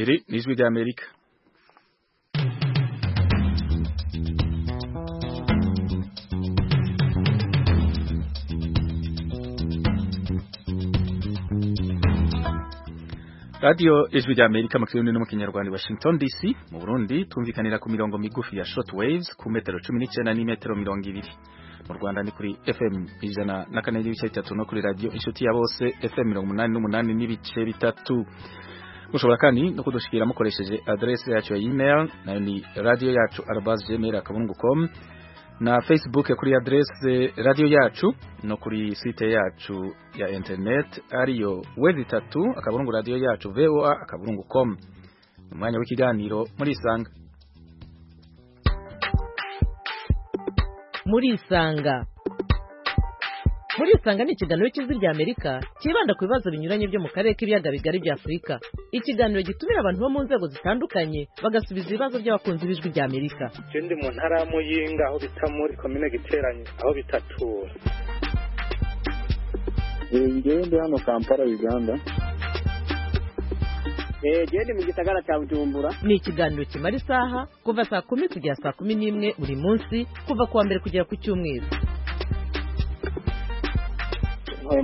Iri ni ijwi ry'Amerika radiyo ijwi rya amerika mu kirimi no mu kinyarwanda washington dc mu burundi tumvikanira ku mirongo migufi ya short waves ku metero cumi n'icyenda n'imetero mirongo ibiri mu rwanda ni kuri fm ijana na kane n'ibice bitatu no kuri radiyo inshuti ya bose fm mirongo umunani n'umunani n'ibice bitatu mushobora kandi no kudushikira mukoresheje aderesi yacu ya email nayo ni radiyo yacu arabazi gmail akabungu com na facebook kuri aderese radiyo yacu no kuri site yacu ya internet ariyo wezi itatu akaburungu radiyo yacu voa akaburungu com umwanya w'ikiganiro muri isanga muri isanga muri isanga ni ikiganiro cy'ijwi rya amerika cyibanda ku bibazo binyuranye byo mu karere k'ibiyaga bigari bya afurika ikiganiro gitumira abantu bo mu nzego zitandukanye bagasubiza ibibazo by'abakunzi b'ijwi rya amerika je ndi mu ntara ya muyinga aho bita muri komine giteranyi aho bitatura ngewe ndi hano kampala uganda genda mu gisagara cya bujumbura ni ikiganiro kimara isaha kuva saa kumi kugera saa kumi n'imwe buri munsi kuva ku wa mbere kugera ku cyumweru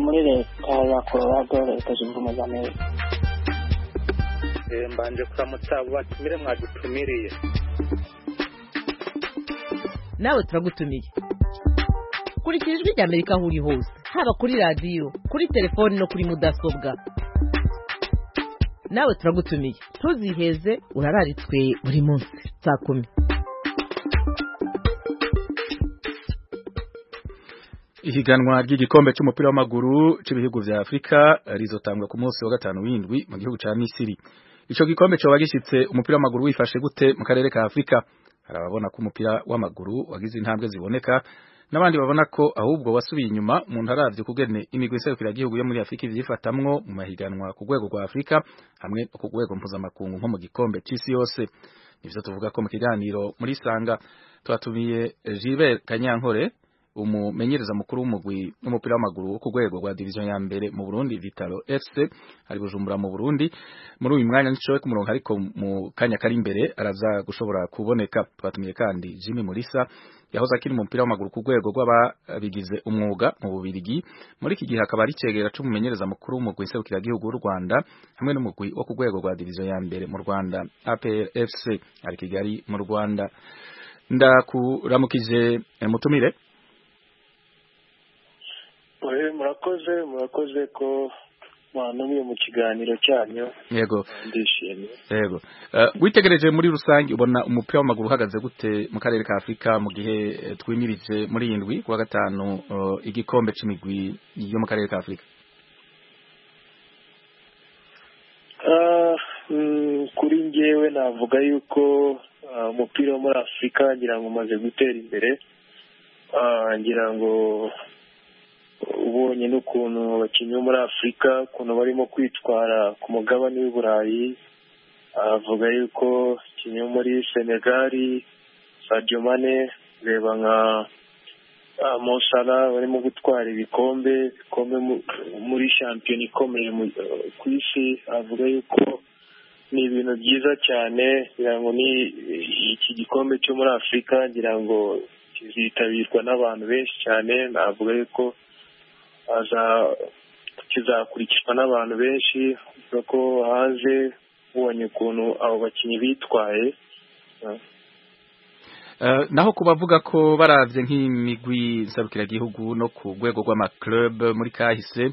muri leta ya colorado leta zunze ubumwe za amerika Eh, mbanje kuramutsa abo batumire mwadutumiriye nawe turagutumiye kurikira ijwi rya amerika aho uri hose haba kuri radiyo kuri telefoni no kuri mudasobwa nawe turagutumiye ntuziheze urararitswe buri munsi saa kumi ihiganwa ry'igikombe cy'umupira w'amaguru cy'ibihugu vya Afrika rizotangwa ku munsi wa gatanu w'indwi mu gihugu ca Misiri ico gikombe coba gishitse umupira w'amaguru wifashe gute mu karere ka Afrika hari ababona ko umupira w'amaguru wagize intambwe ziboneka n'abandi babona ko ahubwo wasubiye inyuma umuntu aravye kugene imigwi iserukira igihugu yo muri Afrika ivyifatamwo mu mahiganwa ku rwego rwa Afrika hamwe no ku rwego mpuzamakungu nko mu gikombe c'isi yose nivyo tuvuga ko mu kiganiro muri sanga twatumiye Gilbert Kanyankore umumenyereza mukuru w'umugwi w'umupira w'amaguru wo ku rwego rwa division ya mbere mu Burundi Vitalo FC ari bujumbura mu Burundi muri uyu mwanya nicowe ku murongo ariko mu kanya kari imbere araza gushobora kuboneka twatumiye kandi Jimmy Mulisa yahoze akiri umupira w'amaguru ku rwego rw'ababigize umwuga mu Bubirigi muri iki gihe akaba ari cegera c'umumenyereza mukuru w'umugwi serukiragihugu w'u Rwanda hamwe n'umugwi wo ku rwego rwa division ya mbere mu Rwanda APR FC ari Kigali mu Rwanda ndakuramukije eh, mutumire murakoze murakoze ko mwantumye mu kiganiro cyanyu yego ndishimye yego Eh, witegereje muri rusange ubona umupira w'amaguru uhagaze gute mu karere ka Afrika mu gihe eh, twimirije muri indwi kuwa gatanu eh, igikombe c'imigwi yo mu karere ka Afrika Ah, mm, kuri njyewe navuga yuko ah, umupira wo muri afurika ngira ngo umaze gutera imbere Ah, ngira ngo ubonye n'ukuntu abakinnyi bo muri afurika ukuntu barimo kwitwara ku mugabane w'i burayi avuga yuko ikinyi wo muri senegali sadio mane ureba nka ah, Mo Salah barimo gutwara ibikombe bikombe mu- muri shampiyona ikomeye mu- ku isi avuga yuko ni ibintu byiza cyane ngira ngo ni iki gikombe cyo muri afurika ngira ngo kizitabirwa n'abantu benshi cyane navuga yuko aza kizakurikizwa n'abantu benshi avuga ko hanze ubonye ukuntu abo bakinnyi bitwaye Eh, naho kubavuga ko baravye nk'imigwi nsabukiragihugu no ku rwego rw'amaclub muri kahise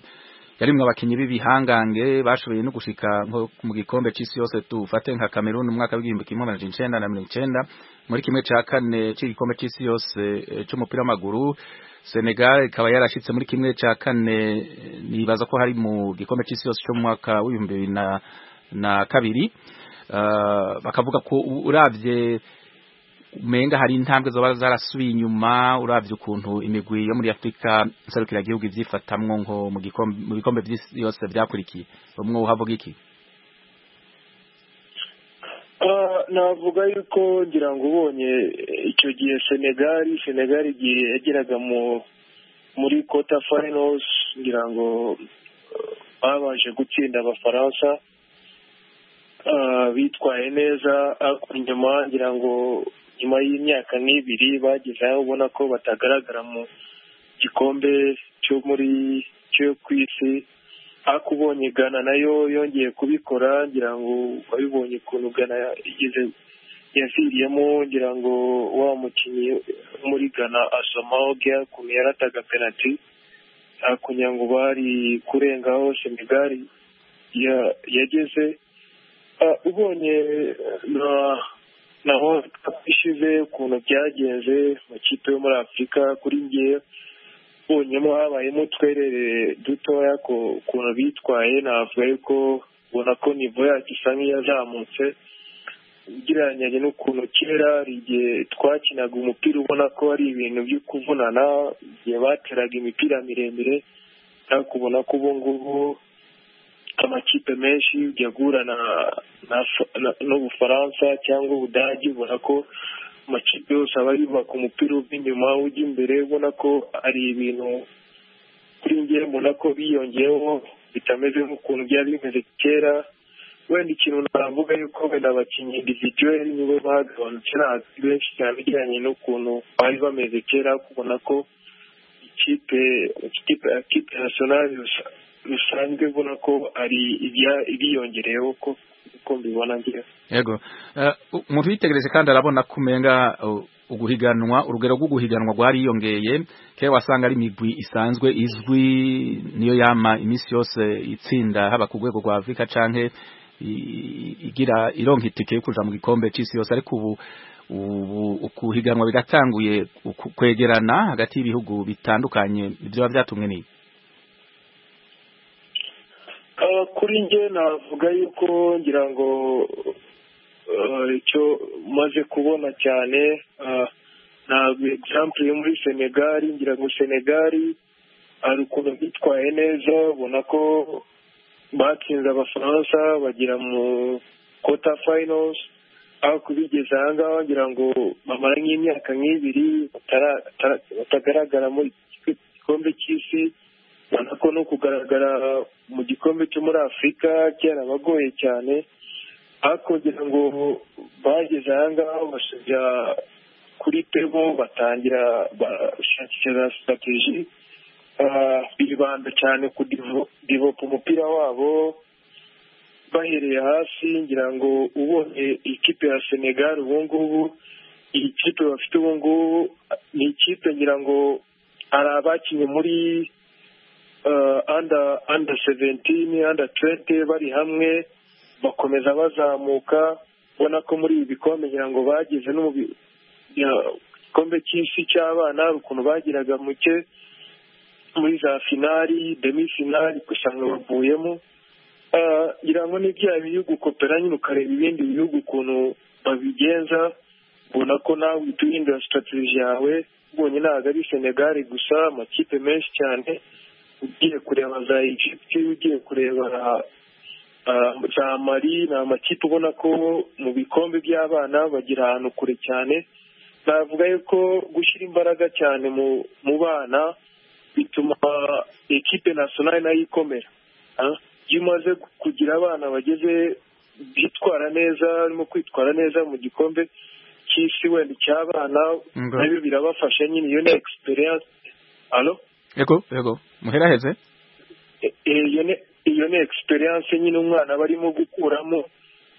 yarimwe abakinyi b'ibihangange bashoboye no gushika nko mu gikombe c'isi yose dufate nka Cameroon mu mwaka w'igihumbi kimwe amajana icenda na mirongo icenda muri kimwe ca kane c'igikombe c'isi yose eh, c'umupira w'amaguru Senegal ikaba yarashitse muri kimwe ca kane eh, nibaza ko hari mu gikombe c'isi yose co mu mwaka w'ibihumbi bibiri na na kabiri Eh, bakavuga ko u- uravye umenga hari intambwe zoba zarasubiye inyuma uravye ukuntu imigwi yo muri Afrika nserukiragihugu ivyifatamwo nko mu gikombe mu bikombe vy'isi yose vyakurikiye umwe uhavuga iki Ah, navuga yuko ngira ngo ubonye eh, icyo gihe senegali senegali igihe yageraga mu muri kota finals ngira ngo eh, babanje gutsinda abafaransa ah, bitwaye neza ariko nyuma ngira ngo nyuma y'imyaka n'ibiri bageze aho ubona ko batagaragara mu gikombe cyo muri cyo ku isi ariko ubonye gana nayo yongeye kubikora ngira ngo wabibonye ukuntu gana igeze yaviriyemo ngira ngo wa mukinnyi wo muri gana asomaho gea ukuntu yarataga penaliti ariko ngira ngo bari kurengaho senegali ya- yageze Ah, ubonye na naho ishize ukuntu byagenze mu kipe yo muri afurika kuri nge ubonyemo habayemo utwerere dutoya ku- ukuntu bitwaye navuga yuko ubona ko nivo yacu isa nk'iyazamutse ugereranyije n'ukuntu kera hari igihe twakinaga umupira ubona ko ari ibintu byo kuvunana igihe bateraga imipira miremire ariko ubona ko ubu ngubu amakipe menshi yagura na na- na- n'ubufaransa cyangwa ubudage ubona ko amakipe yose aba yubaka umupira uva inyuma ujya imbere ubona ko ari ibintu kuri njye mbona ko biyongeyeho bitameze nk'ukuntu byari bimeze kera wenda ikintu navuga yuko wenda abakinnyi individuel nibo bagabanutse ntazi benshi cyane bijyanye n'ukuntu bari bameze kera kubona ko ikipe ikipe ikipe nasiyonari rusa- rusanzwe ubona ko ari ibya- ibiyongereyeho ko uko mbibona ngira yego Eh, u- umuntu yitegereje kandi arabona ko umenga uh, uguhiganwa urugero rwo guhiganwa rwariyongeye kera wasanga ari imigwi isanzwe izwi niyo yama iminsi yose itsinda haba ku rwego rwa afurika canke i- igira ironka itike yo kuja mu gikombe c'isi yose ariko ubu ubu ukuhiganwa bigatanguye ku- kwegerana hagati y'ibihugu bitandukanye ivyo biba vyatumwe ni Ah, kuri njye navuga yuko ngira ngo ah, icyo maze kubona cyane ah, na example yo muri senegali ngira ngo senegali hari ukuntu bitwaye neza ubona ko batsinze abafaransa bagera mu quarter finals aho kubigeza aha ngaha wagira ngo bamara nk'imyaka nk'ibiri batara- tara- batagaragara muri iki gikombe cy'isi ubona ko no kugaragara mu gikombe cyo muri afurika cyarabagoye cyane ariko kugira ngo bageze aha ngaha basubira kuri pebo batangira bashakira sitrategi Ah, bibanda cyane ku divo- divopa umupira wabo bahereye hasi ngira ngo ubonye ikipe ya senegal ubu ngubu iyi kipe bafite ubu ngubu ni ikipe ngira ngo hari abakinnye muri uh, under under 17 under 20 bari hamwe bakomeza bazamuka ubona ko muri ibi bikombe ngira ngo bagize no mu bi- ya- igikombe cy'isi cy'abana hari ukuntu bagiraga muke muri za finali demi finali gusanga bavuyemo Ah, ngira ngo ni bya bihugu kopera nyine ukareba ibindi bihugu ukuntu babigenza ubona ko nawe uhita uhindura sitrategi yawe ubonye ntabwo ari senegali gusa amakipe menshi cyane ugiye kureba za egypte ugiye kureba ah, za mari ni amakipe ubona ko mu bikombe by'abana bagira ahantu kure cyane navuga yuko gushyira imbaraga cyane mu mu bana bituma ekipe nasiyonari nayo ikomera Ah, iyo umaze kugira abana bageze bitwara neza barimo kwitwara neza mu gikombe cy'isi wenda icy'abana Ngo. nabyo birabafasha nyine iyo ni egisperiyanse alo yego yego muheraheze E- e- iyo ni iyo ni egisperiyanse nyine umwana barimo gukuramo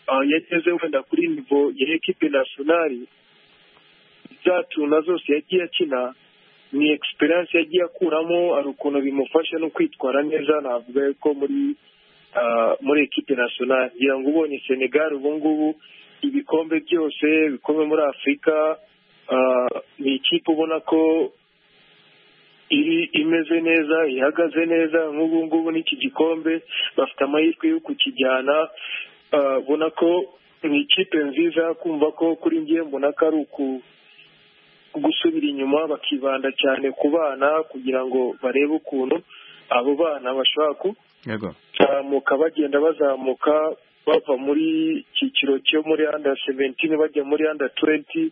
ah, yageze wenda kuri nivo ya ekipe nasiyonari za tuna zose yagiye akina ni egisperiyanse yagiye akuramo hari ukuntu bimufasha no kwitwara neza navuga ko muri ah, muri ekipe nasiyonari ngira ngo ubonye senegal ubu ngubu ibikombe byose bikombe muri afurika ah, ni ikipe ubona ko iri imeze neza ihagaze neza nk'ubu ngubu n'iki gikombe bafite amahirwe yo kukijyana Ah, ubona ko ni ikipe nziza kumva ko kuri njye mbona ko ari uku gusubira inyuma bakibanda cyane ku bana kugira ngo barebe ukuntu abo bana bashobora ku yego bazamuka bagenda bazamuka bava muri icyiciro cyo muri under seventini bajya muri under twenti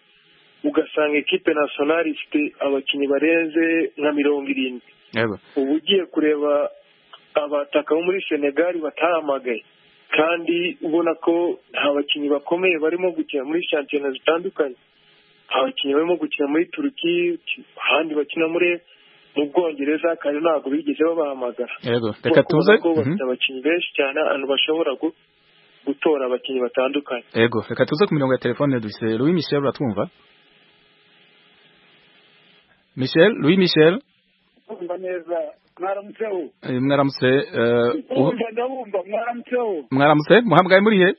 ugasanga ekipe nasiyonari ifite abakinnyi barenze nka mirongo irindwi yego uba ugiye kureba abataka bo muri senegali batahamagaye kandi ubona ko nta bakinnyi bakomeye barimo gukina muri shampiyona zitandukanye nta bakinnyi barimo gukina muri turuki ahandi bakina muri mu bwongereza kandi ntabwo bigeze babahamagara yego reka tuze ko mhm. bafite abakinnyi benshi cyane ahantu bashobora gu- gutora abakinnyi batandukanye yego reka tuze ku mirongo ya telefone dufite louis michel uratwumva michel louis michel Ndumva neza mwaramutseho eh, mwaramutse eh, uho- ndumva ndabumva mwaramutseho mwaramutse muhamgaye muri he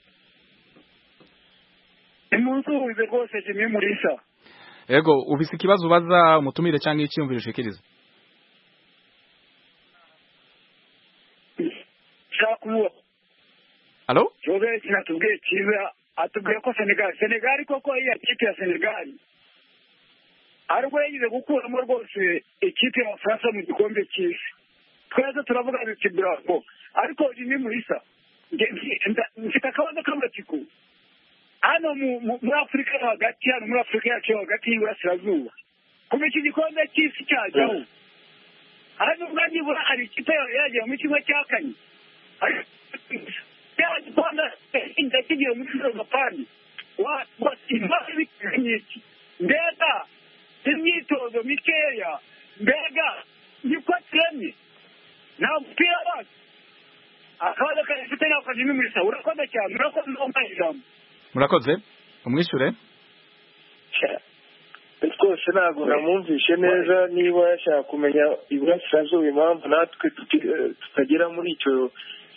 nimunsuhuze rwose jimwe murisa yego ufise ikibazo ubaza umutumire cyangwa icyiyumviro ushikiriza nshaka umuba halo jovesi natubwiye cyiza atubwiye ko senegali senegali koko iya kipe ya senegali aribwo yagize gukuramo rwose ikipe y'abafaransa mu gikombe cy'isi twese turavuga duti buravo ariko jimwe murisa nge- nge- nda- mfite akabazo k'amatsiko hano mu- mu- muri afurika yo hagati hano muri afurika yacu yo hagati y'iburasirazuba kuva iki gikombe cy'isi cyajyaho hano ubwo nibura hari ikipe yagera mu kimwe cya kane Ariko- yaba Rwanda inda kigiye muri Japani Wa- wa- impamvu ibikenye iki? mbega imyitozo mikeya mbega niko kiremye nta mupira wacu akabazo kafite nako jimwe muri sawa urakoze cyane urakoze umpaye ijambo murakoze umwishyure rwose ntabwo namwumvishe neza niba yashaka kumenya iburasirazuba impamvu natwe tuti- eh, tutagera muri icyo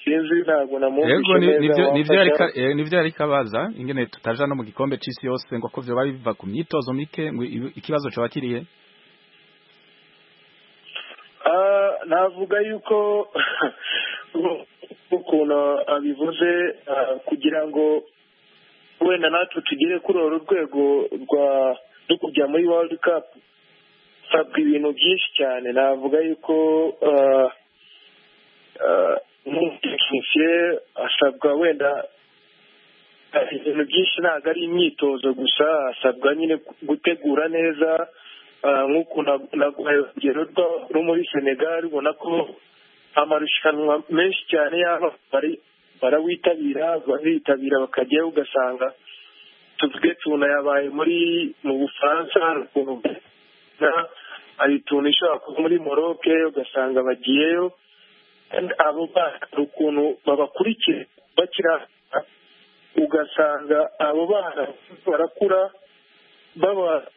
sinzi ntabwo namwumvishe yego ni- neza nivyo- nivyo yari wamfasha. ka- eh, nivyo yari kabaza ingene tutaja no mu gikombe c'isi yose ngo ko vyoba biva ku myitozo mike ngo ibi- ikibazo coba kirihe Ah, navuga yuko ukuntu abivuze ah, kugira ngo wenda natwe tugere kuri uru rwego rwa rwo kujya muri world cup hasabwa ibintu byinshi cyane navuga yuko ah, ah, nk'umutekinisiye asabwa wenda ah, ibintu byinshi ntabwo ari imyitozo gusa asabwa nyine gutegura neza ah, nk'ukuntu naguhaye urugero rwa- rwo muri senegal ubona ko amarushanwa menshi cyane yaba bari- barawitabira baritabira bakajyayo ugasanga tuvuge tuna yabaye muri mu bufaransa hari ukuntu na- hari tuna ishobora kuba muri moroke ugasanga bagiyeyo abo bana hari ukuntu babakurikira bakira ugasanga abo bana barakura baba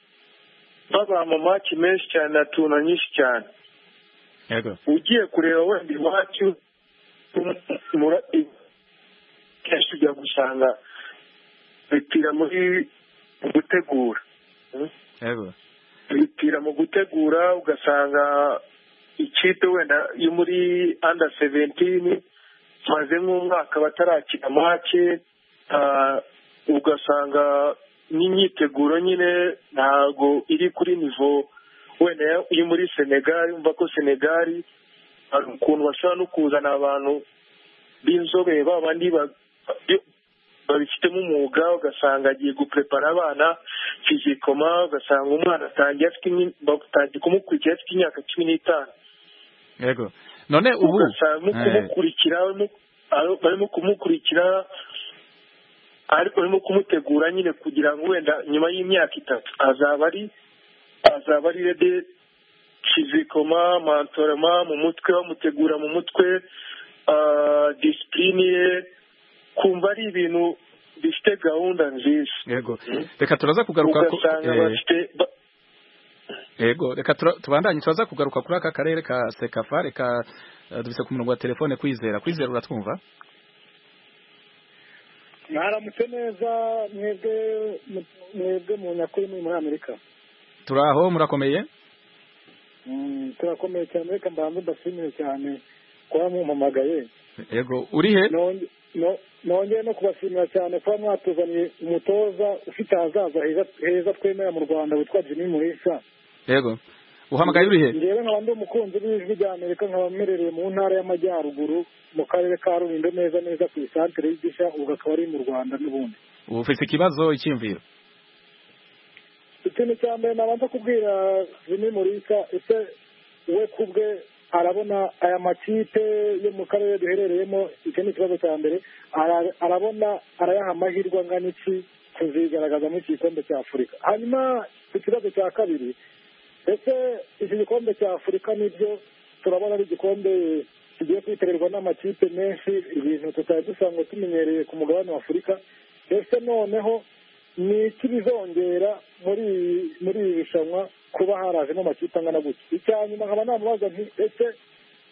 baba mu maki menshi cyane na tuna nyinshi cyane yego ugiye kureba wenda iwacu mura- i- kenshi ujya gusanga bipira muri mu gutegura yego bipira mu gutegura ugasanga ikipe wenda yo muri under seventini maze nk'umwaka batarakina make ah, ugasanga n'imyiteguro nyine ntago iri kuri nivo wenda yo muri senegal umva ko senegal hari ukuntu bashobora no kuzana abantu b'inzobere ba bandi ba- ba- babifitemo umwuga ugasanga agiye guprepara abana fizikoma ugasanga umwana atangiye afite imyi- batangiye kumukurikira afite imyaka cumi n'itanu yego none ubu ugasanga mu eh, kumukurikira barimo- aro- barimo kumukurikira ariko barimo kumutegura nyine kugira ngo wenda nyuma y'imyaka itatu azaba ari azaba ari rede fizikoma mantorama mu mutwe bamutegura mu mutwe ah, disipurine ye kumva ari ibintu bifite gahunda nziza yego reka turaza kugaruka ku- ugasanga eh, bafite ba- yego reka tura- tubandanye turaza kugaruka kuri aka karere ka sekafa reka eh, dufise ku murongo wa telefone kwizera kwizera uratwumva mwaramutse neza mwebwe mwebwe mu nyakuri muri muri amerika turaho murakomeye Mm, turakomeye cyane reka mbanze mbashimire cyane kuba mumpamagaye yego uri he Nonge- no- nongeye no kubashimira cyane kuba mwatuzaniye umutoza ufite ahazaza heza- heza twemera mu rwanda witwa jimmy murisa yego uhamagaye uri he ngewe nkaba ndi umukunzi w'ijwi rya amerika nkaba mmerereye mu ntara y'amajyaruguru mu karere ka rulindo neza neza ku isantere y'igisha ubu akaba ari mu rwanda n'ubundi ufise ikibazo icyiyumviro ikintu cya mbere nabanza kubwira jimmy murisa ese we ku bwe arabona aya makipe yo mu karere duherereyemo icyo ni ikibazo cya mbere ara- arabona arayaha amahirwe angana iki kuzigaragaza muri iki gikombe cya afurika hanyuma ku kibazo cya kabiri ese iki gikombe cya afurika nibyo turabona ari igikombe kigiye kwitabirwa n'amakipe menshi ibintu tutari dusanzwe tumenyereye ku mugabane wa afurika ese noneho ni iki bizongera muri iyi- muri iri rushanwa kuba harajemo amakipe angana gutya icya nyuma nkaba namubaza nti ese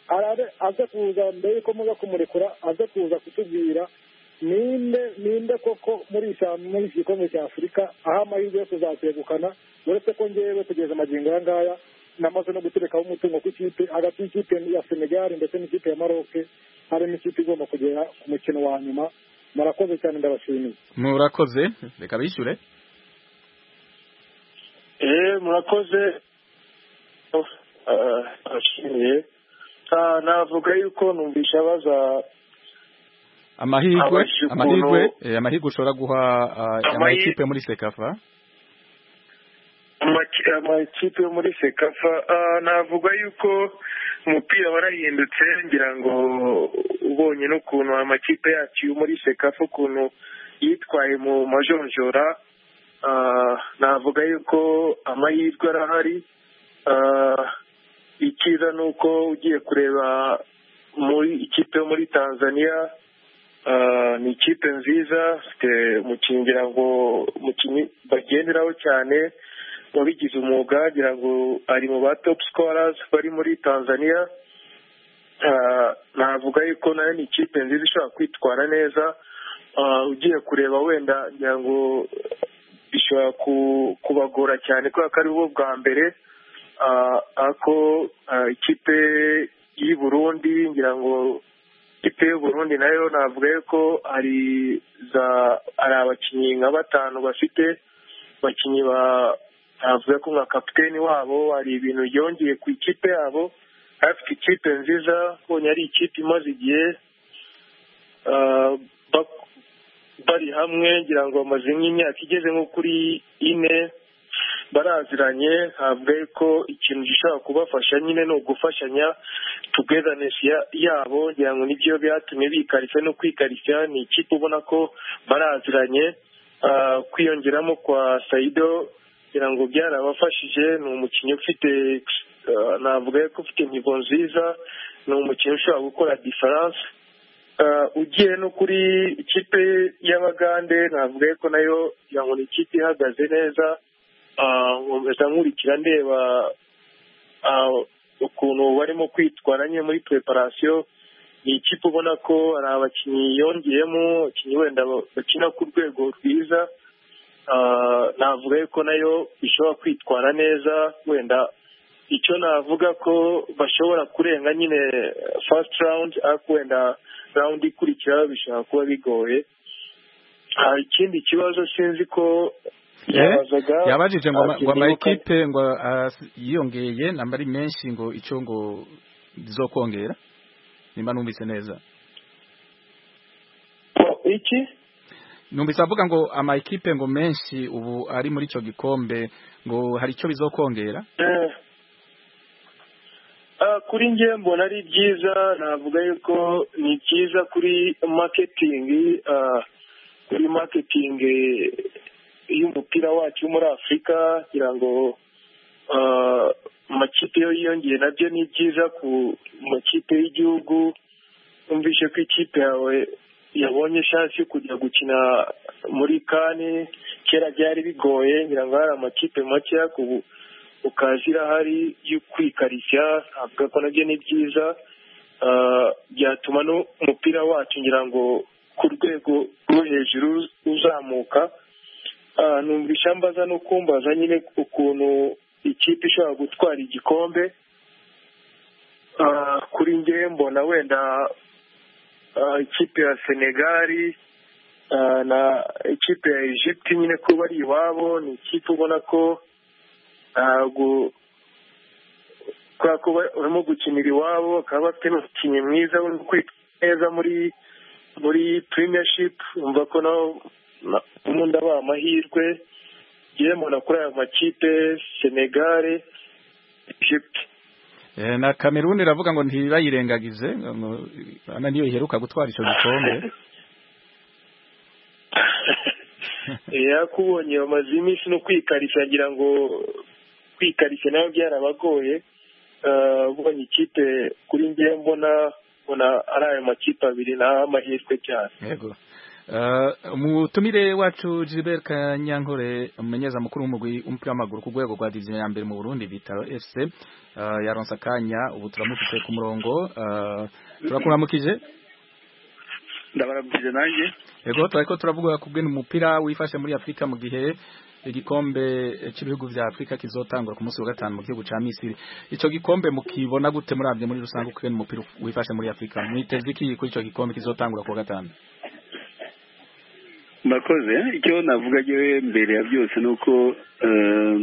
arare aze kuza mbere yuko muza kumurekura aze kuza kutubwira ninde ninde koko muri iyi sha- muri iki gikombe cya afurika aho amahirwe yo kuzakegukana uretse ko ngewe kugeza amagingo aya ngaya namaze no guterekaho umutungo ku ikipe hagati y'ikipe ya senegali ndetse n'ikipe ya maroke harimo ikipe igomba kugera ku mukino wa nyuma murakoze cyane ndabashimiye murakoze reka bishyure eee murakoze Ah, abashimiye Ah, navuga yuko numvisha baza amahirwe Abajije ukuntu- amahirwe eh, amahirwe ushobora guha ah, Amahi- amakipe muri sekafa amaki- amakipe yo muri sekafa Ah, navuga yuko umupira warahindutse ngira ngo ubonye n'ukuntu amakipe yacu yo muri sekafa ukuntu yitwaye mu majonjora Ah, navuga yuko amahirwe arahari Ah, icyiza ni uko ugiye kureba muri ikipe yo muri tanzania Ah, ni ikipe nziza ifite umukinnyi ngira ngo umukinnyi bagenderaho cyane wabigize umwuga ngira ngo ari mu ba top scorers bari muri tanzania Ah, navuga yuko nayo ni ikipe nziza ishobora kwitwara neza Ah, ugiye kureba wenda ngira ngo bishobora ku- kubagora cyane kubera ko ari bo bwa mbere Ah, ako ah, ikipe y'i burundi ngira ngo ikipe y'u burundi nayo navuga yuko hari za hari abakinnyi nka batanu bafite abakinnyi ba navuga ko nka kapiteni wabo hari ibintu yongeye ku ikipe yabo afite ikipe nziza ubonye ari ikipe imaze igihe ah, bak- bari hamwe ngira ngo bamaze nk'imyaka igeze nko kuri ine baraziranye ntabwo ari ko ikintu gishobora kubafasha nyine ni ugufashanya tugezaneshi yabo ngira ngo nibyo byatumye bikarishya no kwikarishya ni ikipe ubona ko baraziranye Ah, kwiyongeramo kwa sayido ngira ngo byarabafashije ni umukinnyi ufite ah, navuga ko ufite nivo nziza ni umukinnyi ushobora gukora diferanse Ah, ugiye no kuri ikipe y'abagande navuga ko nayo ngira ngo ni ikipe ihagaze neza Ah, nkomeza nkurikira ndeba ah, ukuntu barimo kwitwara nyine muri preparation ni ikipe ubona ko hari abakinnyi yongeyemo abakinnyi wenda ba- bakina ku rwego rwiza Ah, navuga ko nayo ishobora kwitwara neza wenda icyo navuga ko bashobora kurenga nyine first round ariko wenda round ikurikira bishobora kuba bigoye hari ikindi kibazo sinzi ko yabazaga yabajije ngo ama- abakinnyi ngo b'uko- amakipe ngo ah, s- yiyongeye namba ari menshi ngo icyo ngo zo kongera nimba numvise neza iki numvise avuga ngo amakipe ngo menshi ubu ari muri icyo gikombe ngo hari icyo bizokongera Eh, ah, kuri njye mbona ari byiza navuga yuko ni byiza kuri marketing ah, kuri marketing eh, y'umupira wacu wo muri afurika kugira ngo ah, amakipe yo yiyongeye nabyo ni byiza ku makipe y'igihugu numvise ko ikipe yawe yabonye shansi yo kujya gukina muri kane kera byari bigoye ngira ngo hari amakipe makeya ku ukaza irahari yo kwikarishya ntabwo ko nabyo ni byiza Ah, byatuma n'umupira wacu ngira ngo ku rwego rwo hejuru uzamuka Ah, numvisha mbaza no kumbaza nyine ukuntu ikipe ishobora gutwara igikombe Ah, kuri njye mbona wenda ah, ikipe ya senegali ah, na ikipe ya egypte nyine ko bari iwabo ni ikipe ubona ko ntabwo kubera ko ba- barimo gukinira iwabo bakaba bafite n'umukinnyi mwiza uri kwitwa neza muri muri premiership umva ko naho na- ubundi aba amahirwe yewe mbona kuri aya makipe senegare egypte Eh, na Cameroon iravuga ngo ntibayirengagize ngo- ana niyo iheruka gutwara ico gikombe yakubonye bamaze iminsi no kwikarisha ngira ngo kwikarisha nawe byarabagoye Eh, ubonye ikipe kuri ngewe mbona mbona ari ayo makipe abiri naho amahirwe cyane yego Eh, umutumire wacu Gilbert Kanyankore umumenyereza mukuru w'umugwi w'umupira w'amaguru ku rwego rwa division ya mbere mu Burundi bita FC eh, yaronse akanya ubu turamufite ku murongo eh, turakuramukije ndabarabwije nanjye Ego turiko turavuga ku bwene umupira wifashe muri Afrika mu gihe igikombe cy'ibihugu vya Afrika kizotangura ku munsi wa gatanu mu gihugu ca Misiri. Ico gikombe mukibona gute murabye muri rusange ku bwene umupira wifashe muri Afrika? Mwiteze iki kuri ico gikombe kizotangura ku wa gatanu? murakoze icyo navuga yewe mbere ya byose ni uko eh,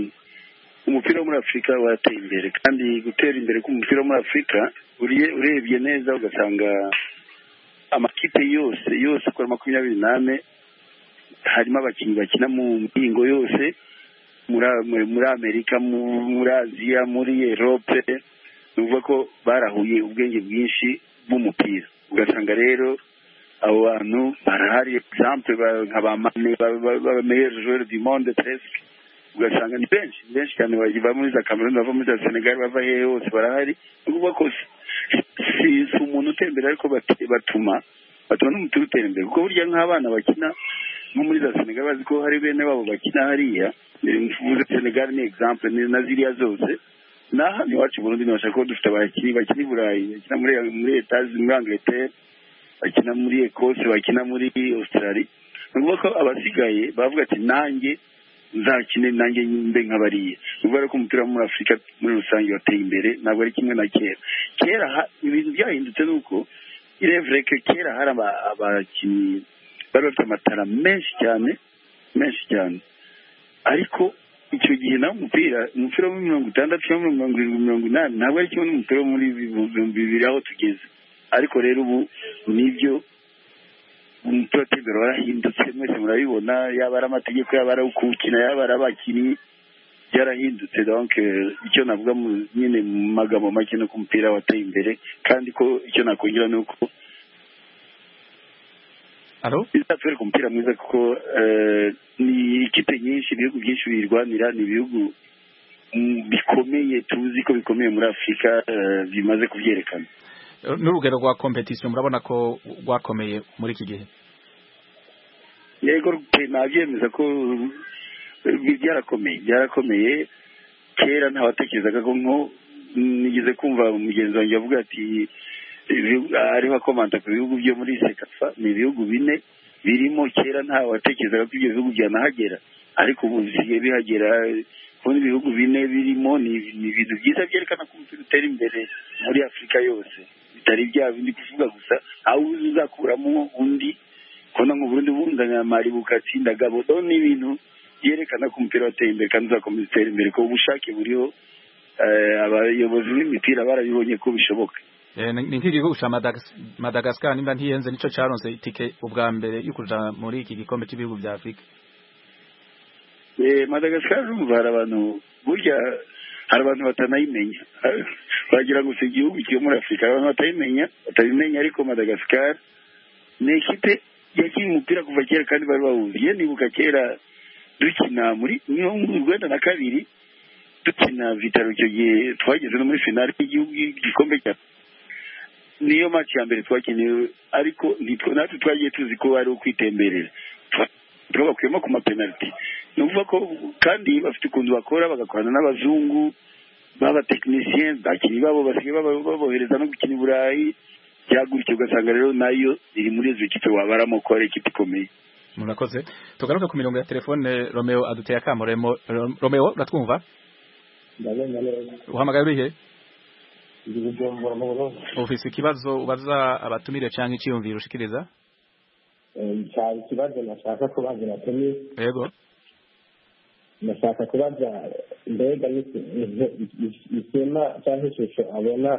umupira wo muri afurika wateye imbere kandi gutera imbere k'umupira wo muri afurika uriye- urebye neza ugasanga amakipe yose yose kuri makumyabiri n'ane harimo abakinnyi bakina mu mpingo yose muri A- muri- muri amerika mu- muri aziya muri erope ni ukuvuga ko barahuye ubwenge bwinshi bw'umupira ugasanga rero abo bantu barahari egisample ba- nka ba mane bameyeri joueur du monde presque ugasanga ni benshi ni benshi cyane bava muri za cameroon bava muri za senegal bava hehe hose barahari ni ukuvuga ko si- si si umuntu utembera ariko bate- batuma batuma n'umutiri utera imbere kuko burya nk'abana bakina nko muri za senegal bazi ko hari bene babo bakina hariya mvuze senegal ni egisample ni na ziriya zose n'aha ni iwacu i burundi ntibashaka ko dufite abakinnyi bakina i burayi bakina muri muri etazi muri angleterre bakina muri ekose bakina muri australia ni ukuvuga ko abasigaye bavuga ati nanjye nzakine nanjye mbe nk'abariya ni ukuvuga ko umupira wo muri afurika muri rusange wateye imbere ntabwo ari kimwe na kera kera ha- ibintu byahindutse ni uko irevureke kera hari aba- abakinnyi bari bafite amatara menshi cyane menshi cyane ariko icyo gihe nawe umupira umupira wo muri mirongo itandatu cyangwa mirongo irindwi mirongo inani ntabwo ari kimwe n'umupira wo muri ibihumbi bibiri aho tugeze ariko rero ubu nibyo umupira wa tebero warahindutse mwese murabibona yaba ari amategeko yaba ari ukukina yaba ari abakinnyi byarahindutse donc eh, icyo navuga mu- nyine mu magambo make ni ko umupira wateye imbere kandi ko icyo nakongera ni uko Alo? bizatwereka umupira mwiza kuko eh, ni ikipe nyinshi ibihugu byinshi biyirwanira ni ibihugu mm, bikomeye tuzi ko bikomeye muri afurika eh, bimaze kubyerekana N'urugero rwa competition murabona ko rwakomeye muri iki gihe. yego pe- nabyemeza ko eh, byarakomeye byarakomeye kera ntawatekerezaga ko nko nigeze kumva mugenzi wanjye avuga ati ibihugu- ariho akomanta ku bihugu byo muri sekafa ni ibihugu bine birimo kera ntawatekerezaga ko ibyo bihugu byanahagera ariko ubu bisigaye bihagera kubona ibihugu bine birimo ni ni ibintu byiza byerekana ko umupira utera imbere muri afurika yose bitari bya bindi kuvuga gusa aho uzi uzakuramo undi kubona mu Burundi bunganya mari bukatsinda gabo do ni ibintu byerekana ko umupira wateye imbere kandi uzakomeza utera imbere ko ubushake buriho eh, abayobozi b'imipira barabibonye ko bishoboka Eh, ni ni nk'igihugu ca Madagas- Madagascar nimba ntiyenze nico caronse itike ubwa mbere yo kuja muri iki gikombe cy'ibihugu vya Afrika. Eh, madagascar urumva hari abantu burya hari abantu batanayimenya wagira ngo si igihugu kiri muri afurika hari abantu batayimenya batabimenya ariko madagascar ni ekipe yakinnye umupira kuva kera kandi bari bawuzi iyo nibuka kera dukina muri niyo mu rwenda na kabiri dukina vitaro icyo gihe twageze no muri finali y'igihugu igikombe cya niyo mati ya mbere twakeneye ariko nitwe natwe twagiye tuzi ko ari ukwitemberera twa bakuyemo ku mapenaliti ni ukuvuga ko kandi bafite ukuntu bakora bagakorana n'abazungu b'abatekinisiye bakinnyi babo basigaye baba- babohereza no gukina i burayi byagutyo ugasanga rero nayo iri muri izo kipe wabaramo ko ari ikipe ikomeye Murakoze. Tugaruka ku mirongo ya telefone Romeo aduteye akamuremo Ro- Romeo uratwumva? ndabona neza Uhamagaye urihe? ndi bujumbura mu burundi ufise ikibazo ubaza abatumire canke iciyumviro ushikiriza Eh, cyari ikibazo nashaka kubaza nacyo ni yego ndashaka kubaza mbega ni- ni- is- isema cyangwa ishusho abona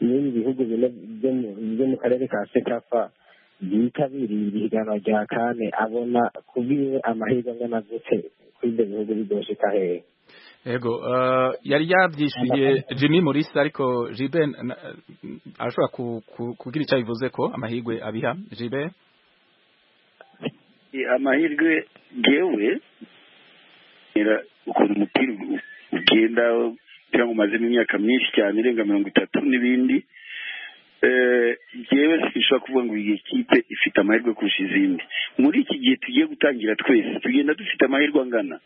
n'ibi bihugu bine byo mu- byo mu karere ka sekafa byitabiriye ihiganwa rya kane abona kubwiwe amahirwe angana gute kuri ibyo bihugu bigoshika hehe Ego eh, yari yabyishyuye Jimmy Mulisa ariko Jiben na- arashobora ku- ku- kugira icyo bivuze ko amahirwe abiha Jiben amahirwe ngewe era- ukuntu umupira u- ugenda kugira ngo umazemo imyaka myinshi cyane irenga mirongo itatu n'ibindi Eh, ngewe sinshobora kuvuga ngo iyi kipe ifite amahirwe kurusha izindi muri iki gihe tugiye gutangira twese tugenda dufite amahirwe angana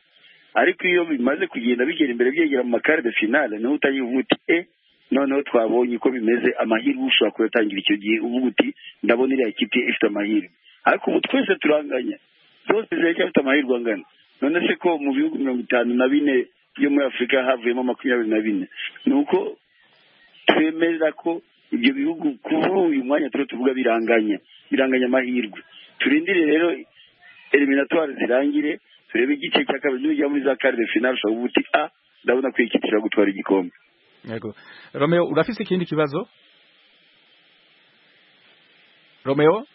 ariko iyo bimaze kugenda bigera imbere byegera mu makare de finale niho utangira uvuga uti e noneho twabonye uko bimeze amahirwe ushobora kuyatangira icyo gihe uvuga uti ndabona iriya kipe ifite amahirwe ariko ubu twese turanganya zose ziracyafite amahirwe angana none se ko mu bihugu mirongo itanu na bine byo muri afurika havuyemo makumyabiri na bine ni uko twemera ko ibyo bihugu kuri uyu mwanya turiho tuvuga biranganya biranganya amahirwe turindire rero eliminatwari zirangire turebe igice cya kabiri nibijya muri za kare de finale ushobora kuvuga uti a ndabona ko iyi kipe ishobora gutwara igikombe Ego Romeo urafise ikindi kibazo Romeo